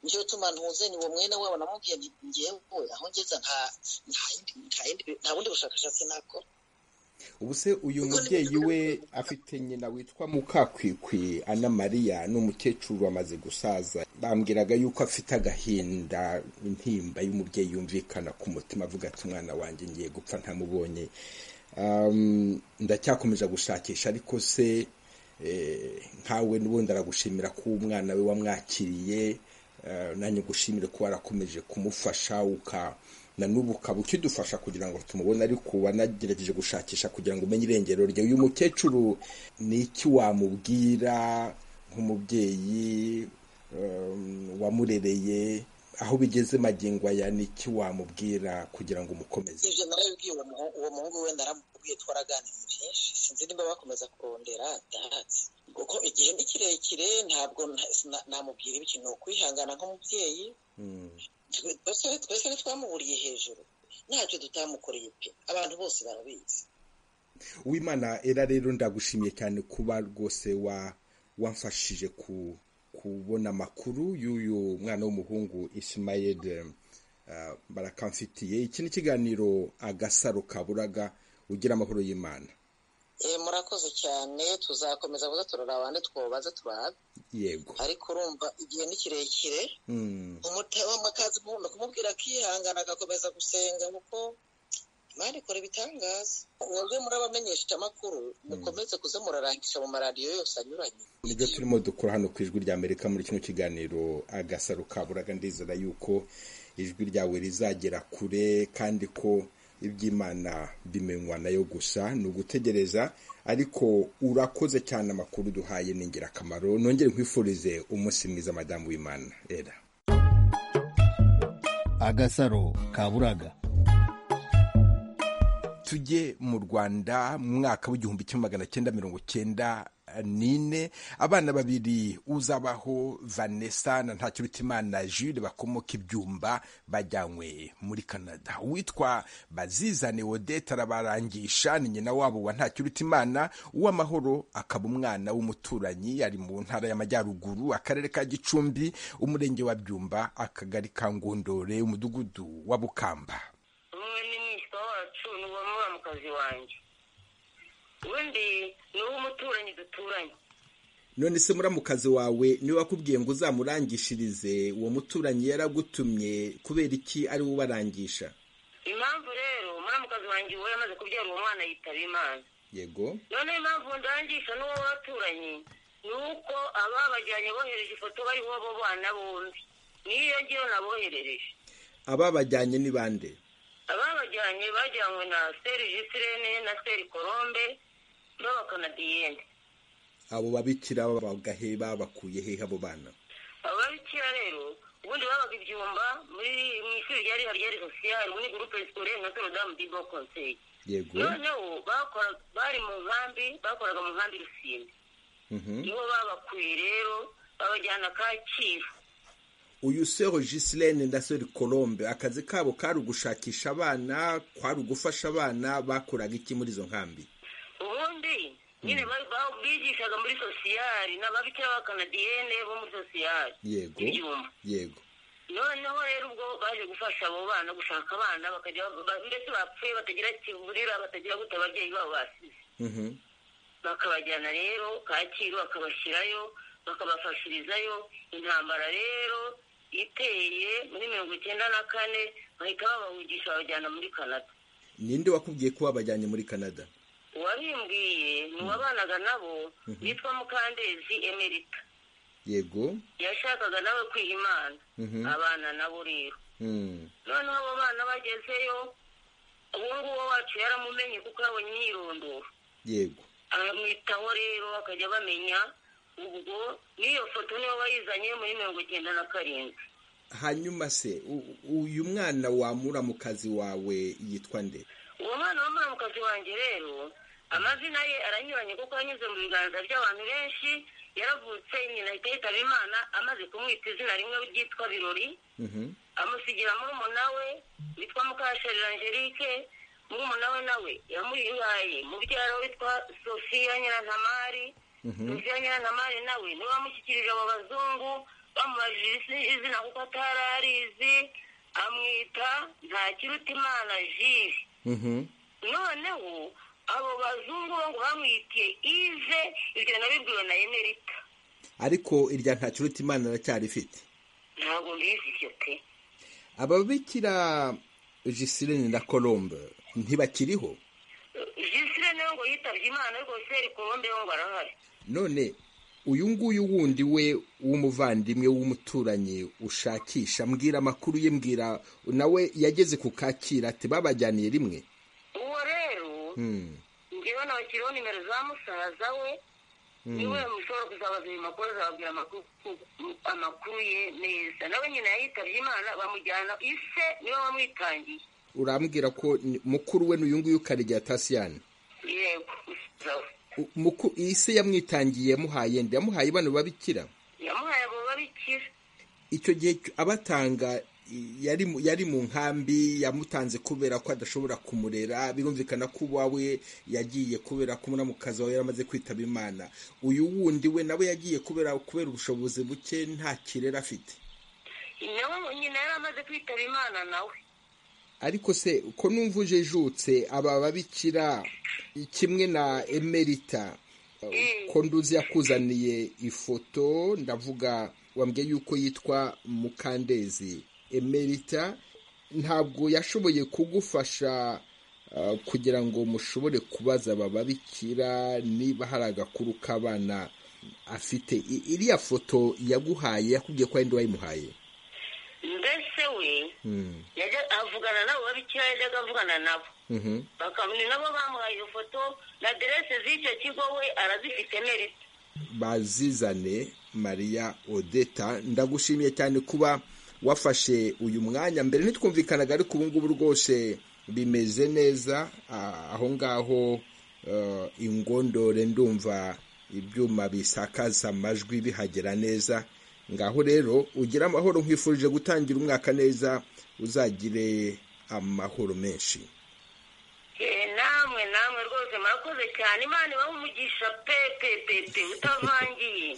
nicyo bituma ntuzanye uwo mwene wabo namubwiye ngewe aho ngeze nta bundi bushakashatsi nakora ubu se uyu mubyeyi we afite nyina witwa mukakwikwi ana mariya ni umukecuru amaze gusaza bambwiraga yuko afite agahinda intimba y'umubyeyi yumvikana ku mutima avuga ati umwana wanjye ngiye gupfa ntamubonye ndacyakomeza gushakisha ariko se nkawe n'ubundi aragushimira ko umwana we wamwakiriye nanjye gushimire ko warakomeje kumufasha na n'ubu ukaba ukidufasha kugira ngo tumubone ariko wanagerageje gushakisha kugira ngo umenye irengero rye uyu mukecuru ni iki wamubwira nk'umubyeyi wamurereye aho bigeze magingo aya ni iki wamubwira kugira ngo umukomeze ibyo narabibwiye uwo muhungu wenda aramubwiye twaraganira byinshi sinzi niba bakomeza kurondera ndahazi kuko igihe ni kirekire ntabwo namubwira ikintu kwihangana nk'umubyeyi twese ntitwamuburiye hejuru ntacyo tutamukoreye pe abantu bose barabizi w'imana era rero ndagushimiye cyane kuba rwose wamfashije ku kubona amakuru y'uyu mwana w'umuhungu isimayede barakamfitiye iki ni ikiganiro agasaro kaburaga ugira amahoro y'imana murakoze cyane tuzakomeza kuza turaraba andi twobaze turabe yego ariko urumva igihe ni kirekire umutema akazi kumubwira akihangana agakomeza gusenga kuko mwarikora ibitangaza mwebwe murabamenyesha amakuru mukomeze kuza murarangisha mu maradiyo yose anyuranye nibyo turimo dukora hano ku ijwi rya amerika muri kino kiganiro agasaro kaburaga ndizera yuko ijwi ryawe rizagera kure kandi ko iby'imana bimenywa nayo gusa ni ugutegereza ariko urakoze cyane amakuru duhaye ni ingirakamaro nongere nkwifurize umunsi mwiza madamu w'imana era agasaro kaburaga tujye mu rwanda mu mwaka w'igihumbi kimwe magana cyenda mirongo cyenda nine abana babiri uzabaho vanessa na ntakirutimana jules bakomoka ibyumba bajyanywe muri canada uwitwa bazizane odette arabarangisha ni nyina wabo wa ntakirutimana uw'amahoro akaba umwana w'umuturanyi ari mu ntara y'amajyaruguru akarere ka gicumbi umurenge wa byumba akagari ka ngondore umudugudu wa bukamba umwe ni mwishywa wacu ni uwamubamukazi wanjye undi ni uw'umuturanyi duturanye none se muramukazi wawe niwe wakubwiye ngo uzamurangishirize uwo muturanyi yaragutumye kubera iki ari we ubarangisha impamvu rero muramukazi wanjye uwo yamaze kubyara uwo mwana yitaba imana yego none impamvu ndangisha n'uwo baturanyi ni uko ababajyanye bohereje ifoto bariho bo bana bombi niyo ngiyo naboherereje ababajyanye ni bande ababajyanye bajyanywe na seri jisirene na seri korombe n'abakanadiyene abo babikira bagahe babakuye hehe abo bana aba babikira rero ubundi babaga ibyumba muri mu ishuri rya riha rya risosiyari muri gurupe sikorere na sorodamu dibo konseye yego noneho bakora- bari mu nkambi bakoraga mu nkambi rusine Mhm. nibo babakuye rero babajyana kacyiru uyu sero gisilene na sero colombe akazi kabo kari ugushakisha abana kwari ugufasha abana bakoraga iki muri izo nkambi ubundi nyine ba- ba- bigishaga muri sosiyari n'ababikira b'abakanadiyene bo muri sosiyari yego ibyumba yego noneho rero ubwo baje gufasha abo bana gushaka abana bakajya ba- mbese bapfuye batagira kiburira batagira gute ababyeyi babo basize Mhm. bakabajyana rero kacyiru bakabashyirayo bakabafashirizayo intambara rero iteye muri mirongo icyenda na kane bahita babahugisha babajyana muri canada ninde wakubwiye ko wabajyanye muri canada uwabimbwiye ni uwabanaga nabo yitwa mukandezi emerita yego yashakaga nawe kwiha imana Mhm. abana nabo rero Mm. noneho abo bana bagezeyo uwo nguwo wacu yaramumenye kuko yabonye imyirondoro yego aramwitaho rero bakajya bamenya ubwo n'iyo foto niyo bayizanye muri mirongo icyenda na karindwi hanyuma se u- uyu mwana wamura mu kazi wawe yitwa nde uwo mwana w'umuramukazi wanjye rero amazina ye aranyuranye kuko yanyuze mu biganza by'abantu benshi yaravutse nyina ahita yitaba imana amaze kumwita izina rimwe ryitwa birori Mhm. amusigira murumuna we witwa mukasharira angelique murumuna we nawe yamuyihaye mubyara witwa sofiya nyirantamari sofiya nyirantamari nawe niwe wamushyikirije abo bazungu bamubajije isi- izina kuko atari arizi amwita ntakirutimana jiri Mhm. noneho abo bazungu bo ngo bamwitiye ive ibyo nabibwiwe na emerita ariko irya ntakiruta imana aracyarifite ntabwo mbizi icyo pe ababikira gisilene na colombe ntibakiriho jisire nawe ngo yitabye imana rwose rikombe ngo arahari none uyu nguyu wundi we w'umuvandimwe w'umuturanyi ushakisha mbwira amakuru ye mbwira nawe yageze ku kakira ati babajyaniye rimwe uwo rero Hmm. ngewe nabakiriho nimero za musaza we niwe mushobora kuzabaza ayo makuru azababwira amakuru- amakuru ye neza nawe nyina yitabye imana bamujyana ise niwe wamwitangiye urambwira ko ni- mukuru we n'uyu nguyu karegeya tasiyani yego musaza we. U- muku- iyi se yamwitangiye yamuhaye nde yamuhaye bano babikira yamuhaye abo babikira icyo gihe cy- abatanga i- yari mu- yari mu nkambi yamutanze kubera ko adashobora kumurera birumvikana ko uwawe yagiye kubera ko muramukazi wawe yaramaze kwitaba imana uyu wundi we nawe yagiye kubera kubera ubushobozi buke nta kirere afite nawe nyina yari amaze kwitaba imana nawe ariko se uko numva ujejutse aba babikira kimwe na emerita ko nduzi yakuzaniye ifoto ndavuga wambwiye yuko yitwa mukandezi emerita ntabwo yashoboye kugufasha kugira ngo mushobore kubaza aba babikira niba hari agakuru k'abana afite I- iriya foto yaguhaye yakubwiye ko ari ndi wayimuhaye mbese we yajya avugana nabo babikira yajyaga avugana nabo Mhm. bakamenya nabo bamuhaye iyo foto na aderese z'icyo kigo we arazifite merite bazizane mariya odeta ndagushimiye cyane kuba wafashe uyu mwanya mbere ntitwumvikanaga ariko ubu ngubu rwose bimeze neza Ah, aho ngaho eh, ingondore ndumva ibyuma bisakaza amajwi bihagera neza ngaho rero ugire amahoro nkwifurije gutangira umwaka neza uzagire amahoro menshi Eh, namwe namwe rwose murakoze cyane imana ibahe umugisha pe pe pe pe utavangiye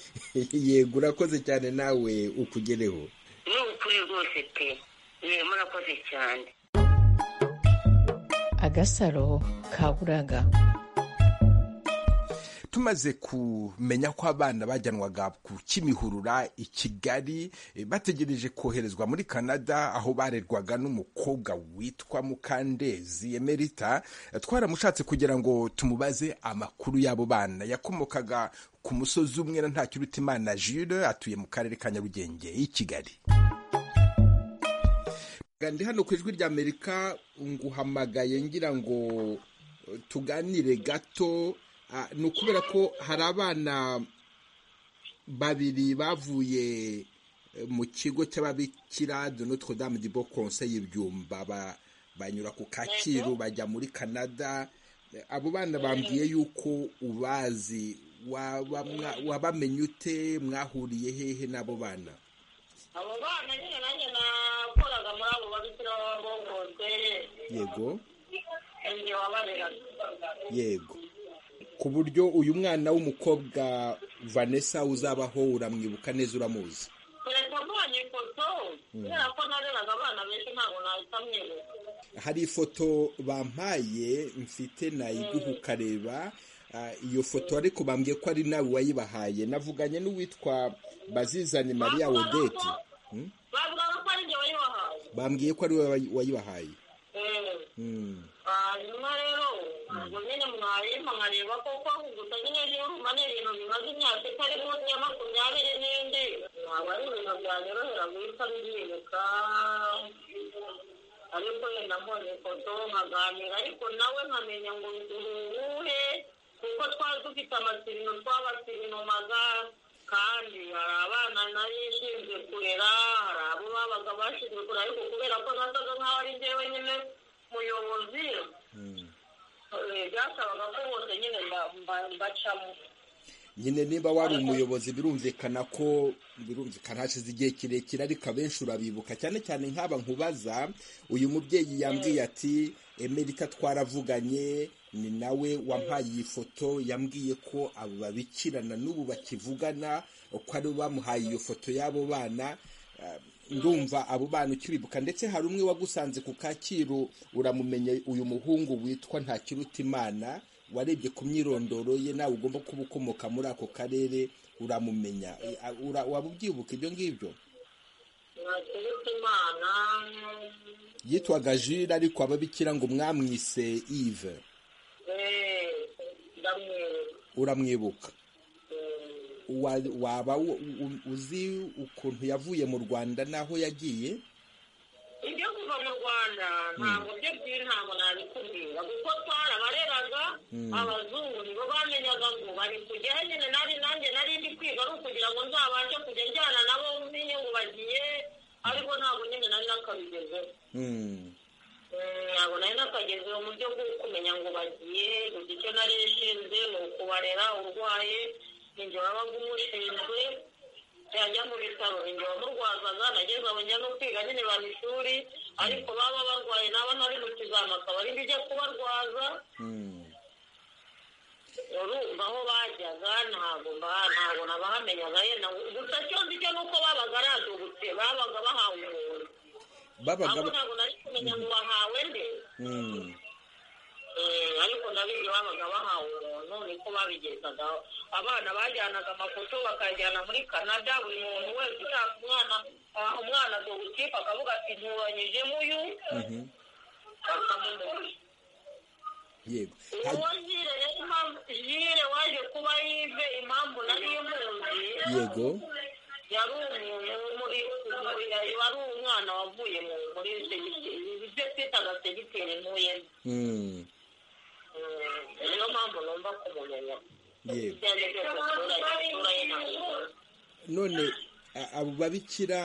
yego urakoze cyane nawe ukugereho ni ukuri rwose pe Eh, murakoze cyane agasaro ka buraga tumaze kumenya ko abana bajyanwaga ku kimihurura i kigali eh, bategereje koherezwa muri canada aho barerwaga n'umukobwa witwa mukandezi emerita Eh, twaramushatse kugira ngo tumubaze amakuru y'abo bana yakomokaga ku musozi umwe na ntakirutimana jules atuye mu karere ka nyarugenge i kigali ndi hano ku ijwi rya amerika nguhamagaye ngira ngo eh, tuganire gato Ah, ni ukubera ko hari abana babiri bavuye eh, mu kigo cy'ababikira de notre dame du bon conseil ibyumba ba- banyura ku kacyiru bajya muri canada Eh, abo bana bambwiye yuko ubazi Waba mwa- wabamenye ute mwahuriye hehe n'abo bana abo bana nyine nanjye nakoraga muri abo babikira babongozwe yego igihe wabareraga yego ku buryo uyu mwana w'umukobwa vanessa uzabaho uramwibuka neza uramuzi kereka mbonye ifoto kubera ko nareraga abana benshi ntabwo nahita mwibuka hari ifoto bampaye mfite nayiguha ukareba Ah, iyo foto ariko bambwiye ko ari nawe wayibahaye navuganye n'uwitwa bazizane mariya odete Hmm? bavuga ko ari njye wayibahaye bambwiye ko ari we wayi- wayibahaye Eh, Hmm. hanyuma rero ubwo nyine mwarimu nkareba koko gusa nyine y'uruma ni ibintu bimaze imyaka itari munsi ya makumyabiri n'indi ntabwo ari ibintu byanyorohera guhita mbyibuka ariko ye nabonye ifoto nkaganira ariko nawe nkamenya ngo uruhuhe kuko twari dufite amasirino tw'abasilinomaga kandi hari abana nari nshinzwe kurera hari abo babaga bashinzwe kurera ariko kubera ko nasaga nk'aho ari njyewe nyine muyobozi eh, byasabaga ko bose nyine mba- mba- mbacamo nyine niba wari umuyobozi birumvikana ko birumvikana hashize igihe kirekire ariko abenshi urabibuka cyane cyane nk'aba nkubaza uyu mubyeyi yambwiye ati emerita twaravuganye ni nawe wampaye iyi foto yambwiye ko abo babikirana n'ubu bakivugana ko ari bo bamuhaye iyo foto y'abo bana Ah, ndumva abo bana ukiribuka ndetse hari umwe wagusanze ku kacyiru uramumenye uyu muhungu witwa ntakirutimana warebye ku myirondoro ye nawe ugomba kuba ukomoka muri ako karere uramumenya E, a- ura- waba ubyibuka ibyo ngibyo nakirutse imana yitwaga jire ariko ababikira ngo mwamwise ive eh, ndamwereka uramwibuka Wa- waba u- u- uzi ukuntu yavuye mu rwanda n'aho yagiye ibyo kuva mu rwanda ntabwo byo byiri ntabwo nabikubwira kuko twarabareraga abazungu nibo bamenyaga ngo bari kujyaho nyine nari nanjye nari ndi kwiga ari ukugira ngo nzabashe kujya njyana nabo menye ngo bagiye ariko ntabwo nyine nari nakabigezeho Hmm. Mm, ntabwo nari nakagezeho mu byo bwo kumenya ngo bagiye gusa icyo nari ishinzwe ni ukubarera urwaye ni njye wabaga umushinzwe yajya mu bitaro ni njye wamurwazaga nageze aho njya no kwiga nyine ba ishuri ariko baba barwaye nabo nari mu kizama akaba ari njya kubarwaza Hmm. urumva aho bajyaga ntabwo mba- ntabwo nabahamenyaga yenda gusa cyo nzi cyo ni uko babaga ari adubutse babaga bahawe umuntu babaga ahubwo ntabwo nari kumenya ngo bahawe nde Hmm. Eh, ariko ndabizi babaga bahawe umuntu niko babigezagaho abana bajyanaga amafoto bakajyana muri canada buri muntu wese ushaka umwana aha umwana dogutipe akavuga ati nturanyijemo uyu bakamumuha yego uwo jire rero impamvu jire waje kuba yive impamvu nari muzi yego yari umuntu muri wari umwana wavuye mu muri segiteri ibyo twitaga segiteri ntuyemo Mm, niyo mpamvu numva kumumenya yego ibyo ari byo byose abaturage isura ye ntabwo none a- abo babikira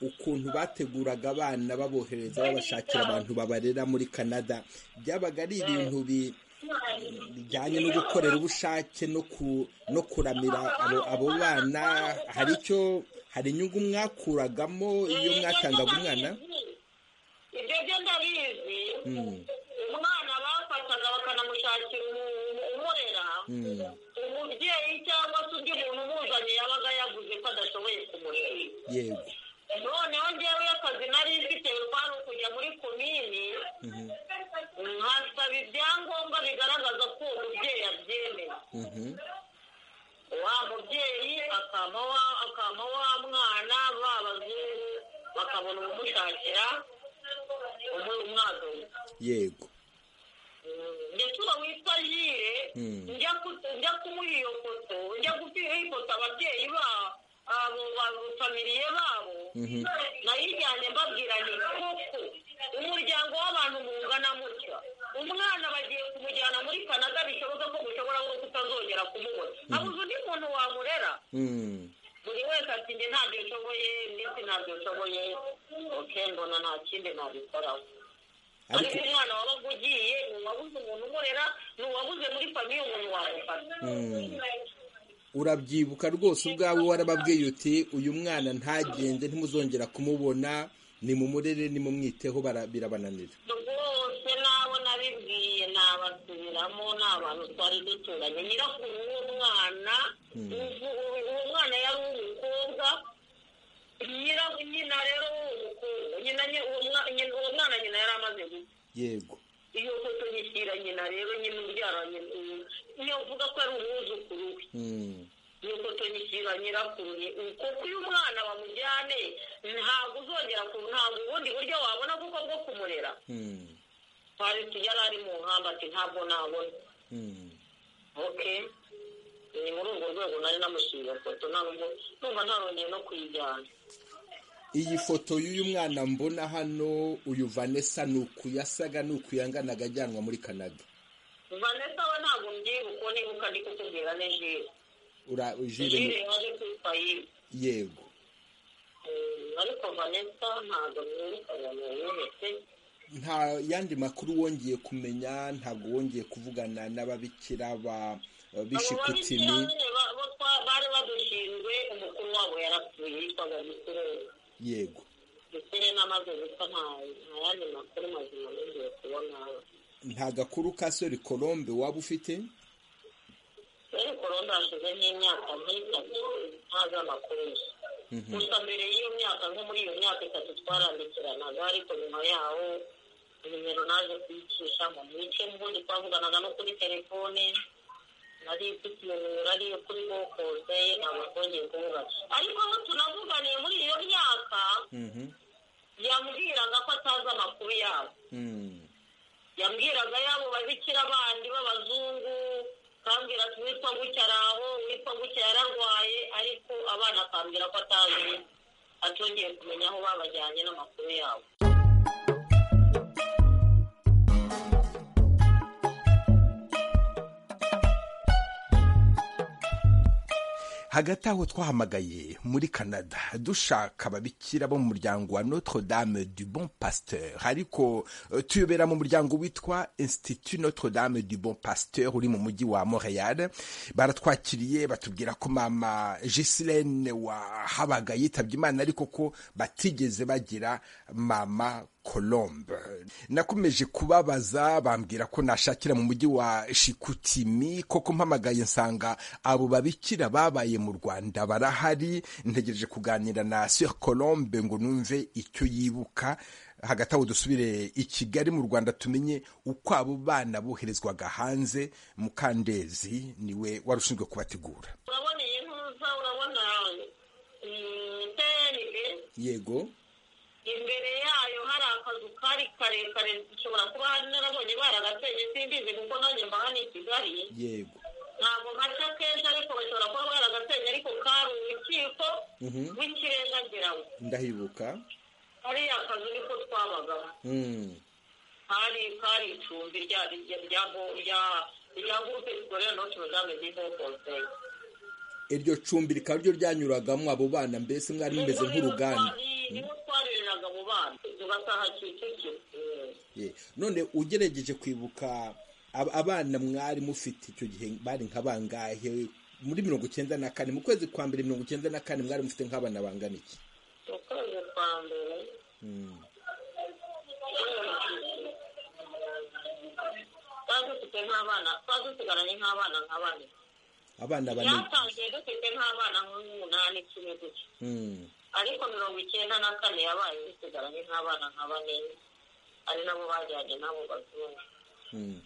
ukuntu bateguraga abana babohereza babashakira abantu babarera muri canada byabaga ari ibintu bi- bijyanye no gukorera ubushake no ku- no kuramira abo abo bana hari icyo hari inyungu mwakuragamo iyo mwatangaga umwana ibyo byo ndabizi Mm, umwana bafataga bakanamushakira umu- umurera mm, umubyeyi cyangwa se undi muntu umuzanye yabaga yaguze ko adashoboye kumurera yego noneho ngewe akazi nari mfitewe kwari ukujya muri komini nkasaba ibyangombwa bigaragaza ko uwo mubyeyi abyemera mhm, wa mubyeyi akampa wa- akampa wa mwana ba bazungu bakabona ubumushakira umu- umwazanye yego ndetse uwo witwa jire Mm. njya ku- njya kumuha iyo foto njya guha ifoto ababyeyi babo abo bafamiliye babo Mhm. nayijyanye mbabwira ni koko umuryango w'abantu mungana mutya umwana bagiye kumujyana muri kanada bishoboka ko mushobora no kutazongera kumubona abuze undi muntu wamurera mm, buri wese ati njye ntabyo nshoboye ndetse ntabyo nshoboye oke mbona nta kindi nabikoraho ariko ariko umwana wabaga ugiye ni uwabuze umuntu umurera ni uwabuze muri famiye umuntu wamufata Mm. urabyibuka rwose ubwawe warababwiye uti uyu mwana ntagende ntimuzongera kumubona ni mumurere nimumwiteho bara- birabananira rwose n'abo nabibwiye nabasubiramo ni abantu twari duturanye nyirakuru w'uwo mwana ubu- ubu- uwo mwana yari umukobwa nyira nyina rero w'umukobwa nyina nye- uwo mwa- nyina- uwo mwana nyina yari amaze gupfa yego iyo foto nyishyira nyina rero nyina ubyara nyina niyo uvuga ko ari umwuzukuru we Mm, nuko tunyishyura nyirakuru ni kuko uyu mwana bamujyane ntabwo uzongera ku ntabwo ubundi buryo wabona kuko bwo kumurera mm, twari yari ari mu nkamba ati ntabwo nabona mm. ok ni muri urwo rwego nari namushyiriye iyo foto nta nubwo numva ntarongeye no kuyijyana iyi foto y'uyu mwana mbona hano uyu vanessa ni uku yasaga ni uku yanganaga ajyanwa muri canada vanessa we ntabwo mbyibuka nibuka ndi kukubwira ni jire Ura- Jules jire ni- yaje kwitwa yiwe yego Mm, ariko vanessa ntabwo mwibuka ngo yihetse nta yandi makuru wongeye kumenya ntabwo wongeye kuvugana n'ababikira ba bishikutimi bari badushinzwe umukuru wabo yarapfuye yitwaga gisurere yego gisurere n'amaze gupfa nta nta yandi makuru mazima nongeye kubona nta gakuru ka sori colombe waba ufite rero korombe hashize nk'imyaka nk'itatu ntazi amakuru ye gusa mbere y'iyo myaka nko muri iyo myaka itatu twarandikiranaga ariko nyuma yaho nimero naje kuyicisha mu mice mbundi twavuganaga no kuri telefone nari mfite iyo nimero ariyo kuri bokose ntabwo twongeye kuvugana ariko aho tunavuganiye muri iyo myaka Mhm, yambwiraga ko atazi amakuru yabo mm, yambwiraga yabo babikira bandi b'abazungu akambwira ati witwa gutya araho witwa gutya yararwaye ariko abana akambwira ko atazi atongeye kumenya aho babajyanye n'amakuru yabo hagati aho twahamagaye muri canada dushaka ababikira bo mu muryango wa notre dame du bon pasteur ariko eh, tuyobera mu muryango witwa institut notre dame du bon pasteur uri mu mujyi wa montreal baratwakiriye batubwira ko mama gisilene wahabaga yitabye imana ariko ko batigeze bagira mama colombe nakomeje kubabaza bambwira ko nashakira mu mujyi wa shikutimi koko mpamagaye nsanga abo babikira babaye mu rwanda barahari ntegereje kuganira na sir colombe ngo numve icyo yibuka hagati aho dusubire i kigali mu rwanda tumenye uko abo bana boherezwaga hanze mukandezi niwe wari ushinzwe kubategura urabona iyi ntuza urabona mm, PNB yego imbere yayo hari akazu ka hari karekare dushobora kuba hari n'ababonye baragateye simbizi kuko nanjye mba hano i kigali yego ntabwo gace kenshi ariko bashobora kuba baragasenye ariko kari urukiko Mhm. rw'ikirenga ngira ngo ndahibuka hariya kazu niko twabagamo Mm. hari kari icumbi rya rya rya rya- rya gurupe zikorera noti madamu divo konseyi iryo cumbi rikaba ryo ryanyuragamo abo bana mbese mwari mumeze nk'uruganda niho twarereraga mu bana tugataha kicukiro Ye. none ugerageje kwibuka ab- abana mwari mufite icyo gihe bari nka bangahe muri mirongo icyenda na kane mu kwezi kwa mbere mirongo icyenda na kane mwari mufite nk'abana bangana iki mu kwezi kwa mbere Mm. twari dufite nk'abana twari dusigaranye nk'abana nka bane abana bane byatangiye dufite nk'abana nk'umunani icumi gutya Mm. ariko mirongo icyenda na kane yabaye dusigaranye nk'abana nka bane ari nabo bajyanye nabo bazungu Mm.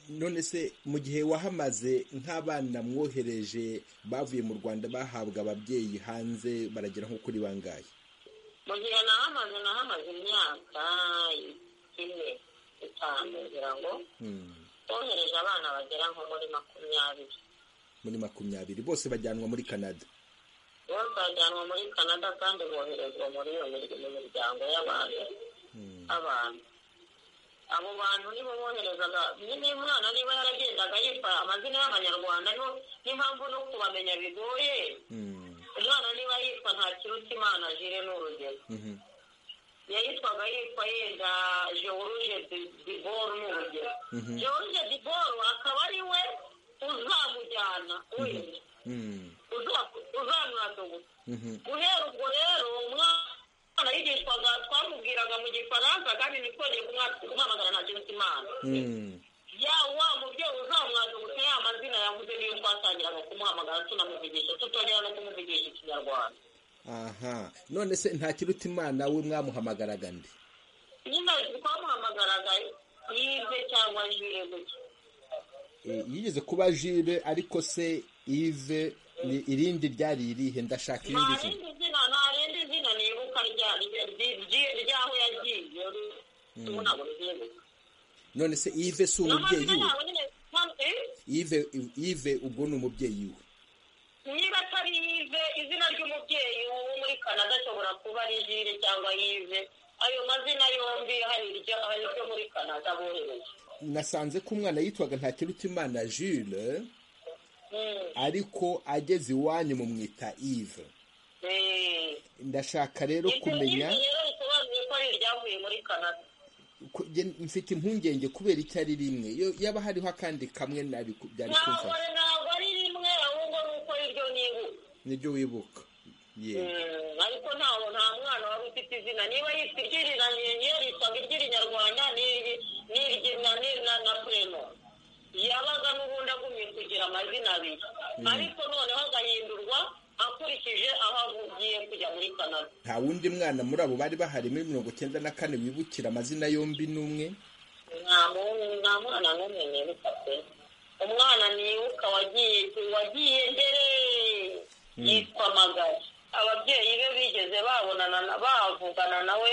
none se mu gihe wahamaze nk'abana mwohereje bavuye mu rwanda bahabwa ababyeyi hanze baragera nko kuri bangahe mu gihe nahamaze nahamaze imyaka ine itanu kugira ngo Mm. twohereje abana bagera nko muri makumyabiri muri makumyabiri bose bajyanwa muri canada bose bajyanwa muri canada kandi boherezwa muri iyo mirya- mu miryango y'abantu abantu abo bantu nibo boherezaga nyine uyu mwana niba yaragendaga yitwa amazina y'abanyarwanda niho- n'impamvu no kubamenya bigoye Mm. umwana niba yitwa nta kiruta imana jire ni urugero Mhm. yayitwaga yitwa yenda george diboro ni urugero george diboro akaba ari we uzamujyana wese Mm. uza- uzamwadogota Mhm. guhera ubwo rero umwana yigishwaga twamubwiraga mu gifaransa kandi ntitwongere kumwa- kumwamagana nta kintu cy'imana Mm. ya wa mubyeyi uzamwadogota ya mazina yavuze niyo twatangiraga kumuhamagara tunamuvugisha tutongera no kumuvugisha ikinyarwanda aha none se nta kiruta imana we mwamuhamagaraga nde nyine twamuhamagaraga yive cyangwa jire gutya E, yigeze kuba jire ariko se ive ni irindi ryari irihe ndashaka nta irindi zina rindi zina nta rindi zina nibuka rya- rya- rya- ry'aho yagiye tubona ngo ryibuka none se ive si umubyeyi n'amazina we yabo nyine nta- eh? ive ive ubwo ni umubyeyi we niba atari yive izina ry'umubyeyi wo muri canada ashobora kuba ari jire cyangwa yive ayo mazina yombi hari iryo hari iryo muri canada bohereje nasanze ko umwana yitwaga nta kiruta imana jire ariko ageze iwanyu mumwita ive ndashaka rero kumenya izi rero bisobanuye ko ari iryavuye muri canada ku- gen- mfite impungenge kubera itari rimwe Yo- yaba hariho akandi kamwe nari ku- byari ntabwo kumfasha ntabwo ari rimwe ahubwo ni uko iryo nibuka nibyo wibuka yego Mm, ariko ntawo nta mwana wari ufite izina niba yitwa iry'iriraniye niyo yitwaga iry'irinyarwanda n'iri- n'iryi- na- ni- na na preno yabaga n'ubundi agumye kugira amazina abiri ariko noneho agahindurwa akurikije aho agiye kujya muri canada nta wundi mwana muri abo bari bahari muri mirongo icyenda na kane wibukira amazina yombi n'umwe nta mu- nta mwana n'umwe nibuka pe umwana nibuka wagiye wagiye mbere yitwa magari ababyeyi be bigeze babonana na- bavugana nawe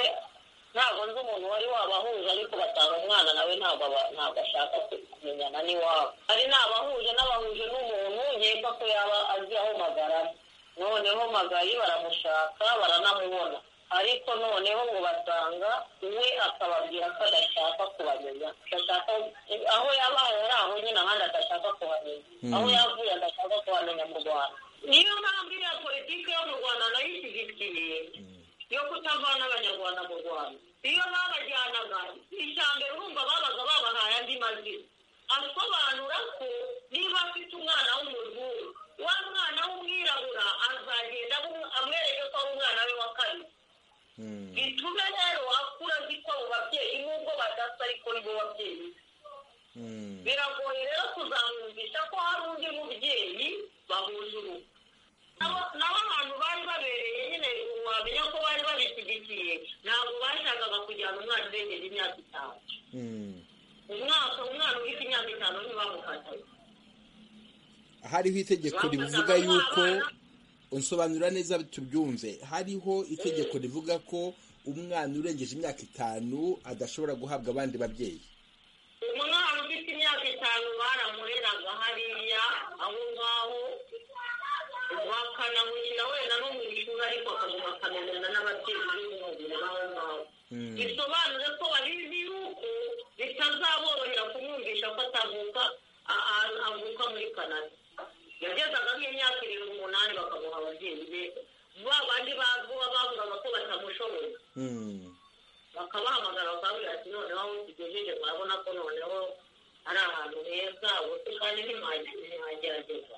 ntabwo nzi umuntu wari wabahuje ariko batanga umwana nawe ntabwo aba- ntabwo ashaka kumenyana n'iwabo hari n'abahuje n'abahuje n'umuntu yemba ko yaba azi aho magarama noneho magayi baramushaka baranamubona ariko noneho ngo basanga we akababwira ko adashaka kubamenya adashaka aho yabaye ari aho nyine ahandi adashaka kuhamenya aho yavuye adashaka kuhamenya mu rwanda niyo mpamvu iriya politiki yo mu rwanda nayo ishyigikiye yo kutavana abanyarwanda mu rwanda iyo babajyanaga ijambo urumva babaga babahaye andi mazina asobanura ko niba afite umwana w'umuzungu wa mwana w'umwirabura azagenda amu- amwereke ko ari umwana we wa kabiri gitume rero akura azi ko abo babyeyi nubwo badasa ariko nibo babyeyi be. biragoye rero kuzamwumvisha ko hari undi mubyeyi bahuje urugo Nabo- nabo abantu bari babereye nyine wamenya ko bari babishyigikiye ntabwo bashakaga kujyana umwana urengeje imyaka itanu Mm. umwaka umwana ufite imyaka itanu ntibamufataga hariho itegeko Bafataga rivuga abana. yuko unsobanura neza tubyumve hariho itegeko rivuga ko umwana urengeje imyaka itanu adashobora guhabwa abandi babyeyi umwana ufite imyaka itanu baramureraga hariya aho ngaho bakanamukina wenda no mu ishuri ariko akaguma akamenyana n'ababyeyi b'umubiri b'aho ngaho bisobanure ko babizi yuko bitazaborohera kumwumvisha ko atavuka a- a- avuka muri canada yagezaga nk'imyaka irindwi umunani bakamuha ababyeyi be ba bandi bazwi bavugaga ko batamushoboye bakabahamagara bakabwira ati noneho aho tugejeje murabona ko noneho ari ahantu heza ubutu kandi ntihagerageza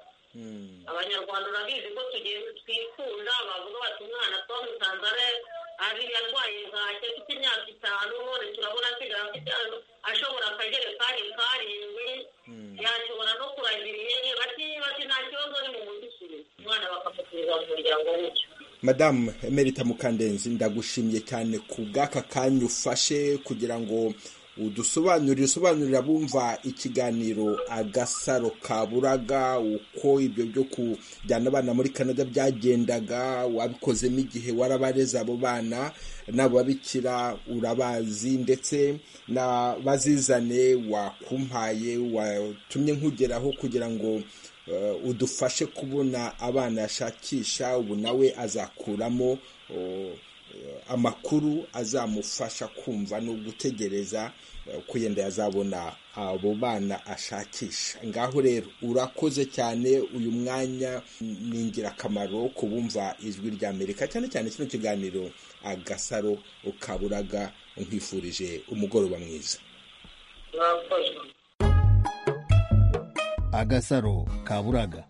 abanyarwanda urabizi ko tugenda twikunda bavuga bati umwana twamusanze ari- ari yarwaye bwacye afite imyaka itanu none turabona asigaye afite ashobora akajerekani karindwi yashobora no kuragira ihene bati bati nta kibazo ni mu mudusubize umwana bakamutiriza mu muryango w'icyo madamu emerita mukandenzi ndagushimiye cyane ku bw'aka kanya ufashe kugira ngo udusobanurire usobanurire abumva ikiganiro agasaro kaburaga uko ibyo byo kujyana abana muri canada byagendaga wabikozemo igihe warabareze abo bana n'ababikira urabazi ndetse na bazizane wakumpaye watumye nkugeraho kugira ngo eh, udufashe kubona abana yashakisha ubu nawe azakuramo oh, eh, amakuru azamufasha kumva no gutegereza eh, ko yenda yazabona abo bana ashakisha ngaho rero urakoze cyane uyu mwanya ni ingirakamaro ku bumva ijwi ry'amerika cyane cyane kino kiganiro agasaro ukaburaga nkwifurije umugoroba mwiza murakoze agasaro kaburaga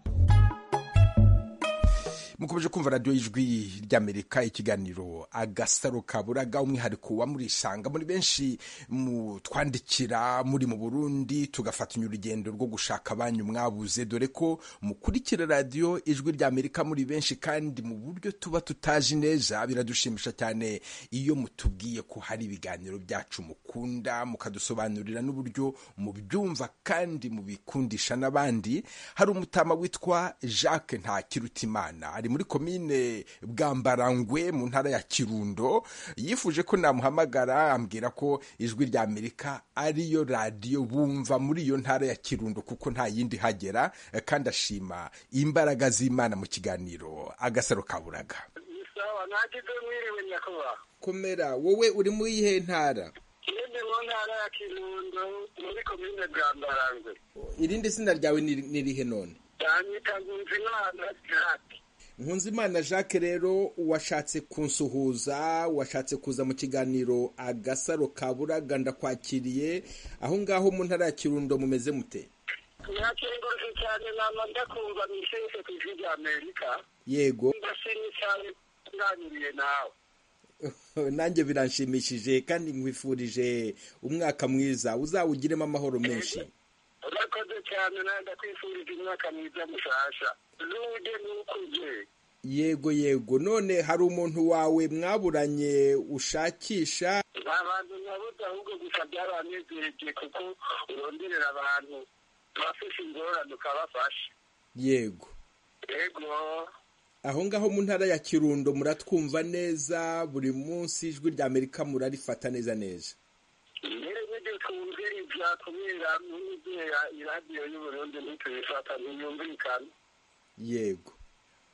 mukomeje kumva radiyo y'ijwi ry'amerika ikiganiro agasaro kaburaga umwihariko wa murisanga muri benshi mutwandikira muri mu burundi tugafatanya urugendo rwo gushaka abanyu mwabuze dore ko mukurikira radiyo ijwi ry'amerika muri benshi kandi mu buryo tuba tutazi neza biradushimisha cyane iyo mutubwiye ko hari ibiganiro byacu mukunda mukadusobanurira n'uburyo mubyumva kandi mubikundisha n'abandi hari umutama witwa jacques ntakirutimana ari muri komine bwambarangwe mu ntara ya kirundo yifuje ko namuhamagara ambwira ko ijwi rya amerika ariyo radiyo bumva muri iyo ntara ya kirundo kuko nta yindi hagera eh, kandi ashima imbaraga z'imana mu kiganiro agasaro kaburaga sawa ntagize mwiriwe nyakubahwa komera wowe uri muri iyihe ntara ndi mu ntara ya kirundo muri komine bwambarangwe irindi zina ryawe ni ni irihe none cyanyita nkunze imana jacques Nkunzimana Jacques rero washatse kunsuhuza washatse kuza mu kiganiro agasaro kaburaga ndakwakiriye aho ngaho mu ntara ya kirundo mumeze mute nakengurutse cyane nama ndakumva misese ku ijwi rya amerika yego ndashimye cyane nganiriye nawe nanjye biranshimishije kandi nkwifurije umwaka mwiza uzawugiremo amahoro menshi urakoze cyane nawe ndakwifurije umwaka mwiza mushasha ruge nukuje yego yego none hari umuntu wawe mwaburanye ushakisha abantu nyabuze ahubwo gusa byarabanezereje kuko uronderera abantu bafite ingorane ukabafasha yego yego aho ngaho mu ntara ya kirundo muratwumva neza buri munsi ijwi rya amerika murarifata neza neza mbere nige twumve ibya kubera n'imidera iradiyo y'uburundi ntitubifata ntiyumvikana yego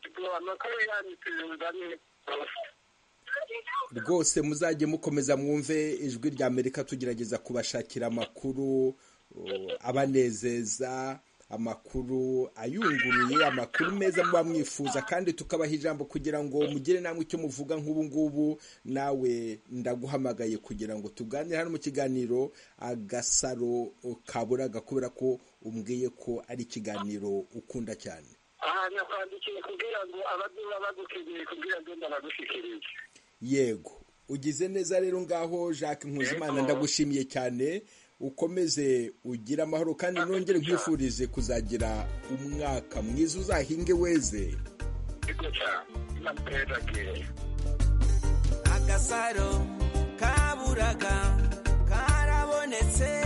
ubwo amakuru yanyu tuyumvane rwose rwose muzajye mukomeza mwumve ijwi rya amerika tugerageza kubashakira amakuru uh, abanezeza amakuru ayunguruye amakuru meza muba mwifuza kandi tukabaha ijambo kugira ngo mugire namwe icyo muvuga nk'ubu ngubu nawe ndaguhamagaye kugira ngo tuganire hano mu kiganiro agasaro uh, kaburaga kubera ko umbwiye ko ari ikiganiro ukunda cyane aha nyakwandikiye kugira ngo abaduba bagukeneye kugira ngo ndabagushyikirize yego ugize neza rero ngaho jacques nkuzimana Yego. ndagushimiye cyane ukomeze ugire amahoro kandi nongere nkwifurize kuzagira umwaka mwiza uzahinge weze ariko cyane namuteza kera agasaro kaburaga karabonetse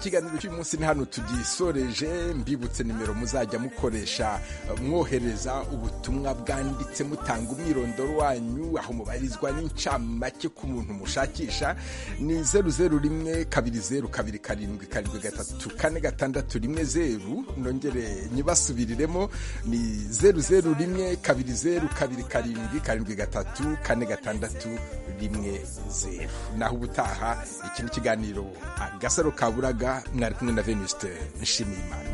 ikiganiro cy'uyu munsi ni hano tugisoreje mbibutse nimero muzajya mukoresha mwohereza ubutumwa bwanditse mutanga umwirondoro wanyu aho mubarizwa n'incamake ku muntu mushakisha ni zeru zeru rimwe kabiri zeru kabiri karindwi karindwi gatatu kane gatandatu rimwe zeru nongere nyibasubiriremo ni zeru zeru rimwe kabiri zeru kabiri karindwi karindwi gatatu kane gatandatu rimwe zeru naho ubutaha iki ni ikiganiro agasaro kaburaga mwari kumwe na venusite nshimiyimana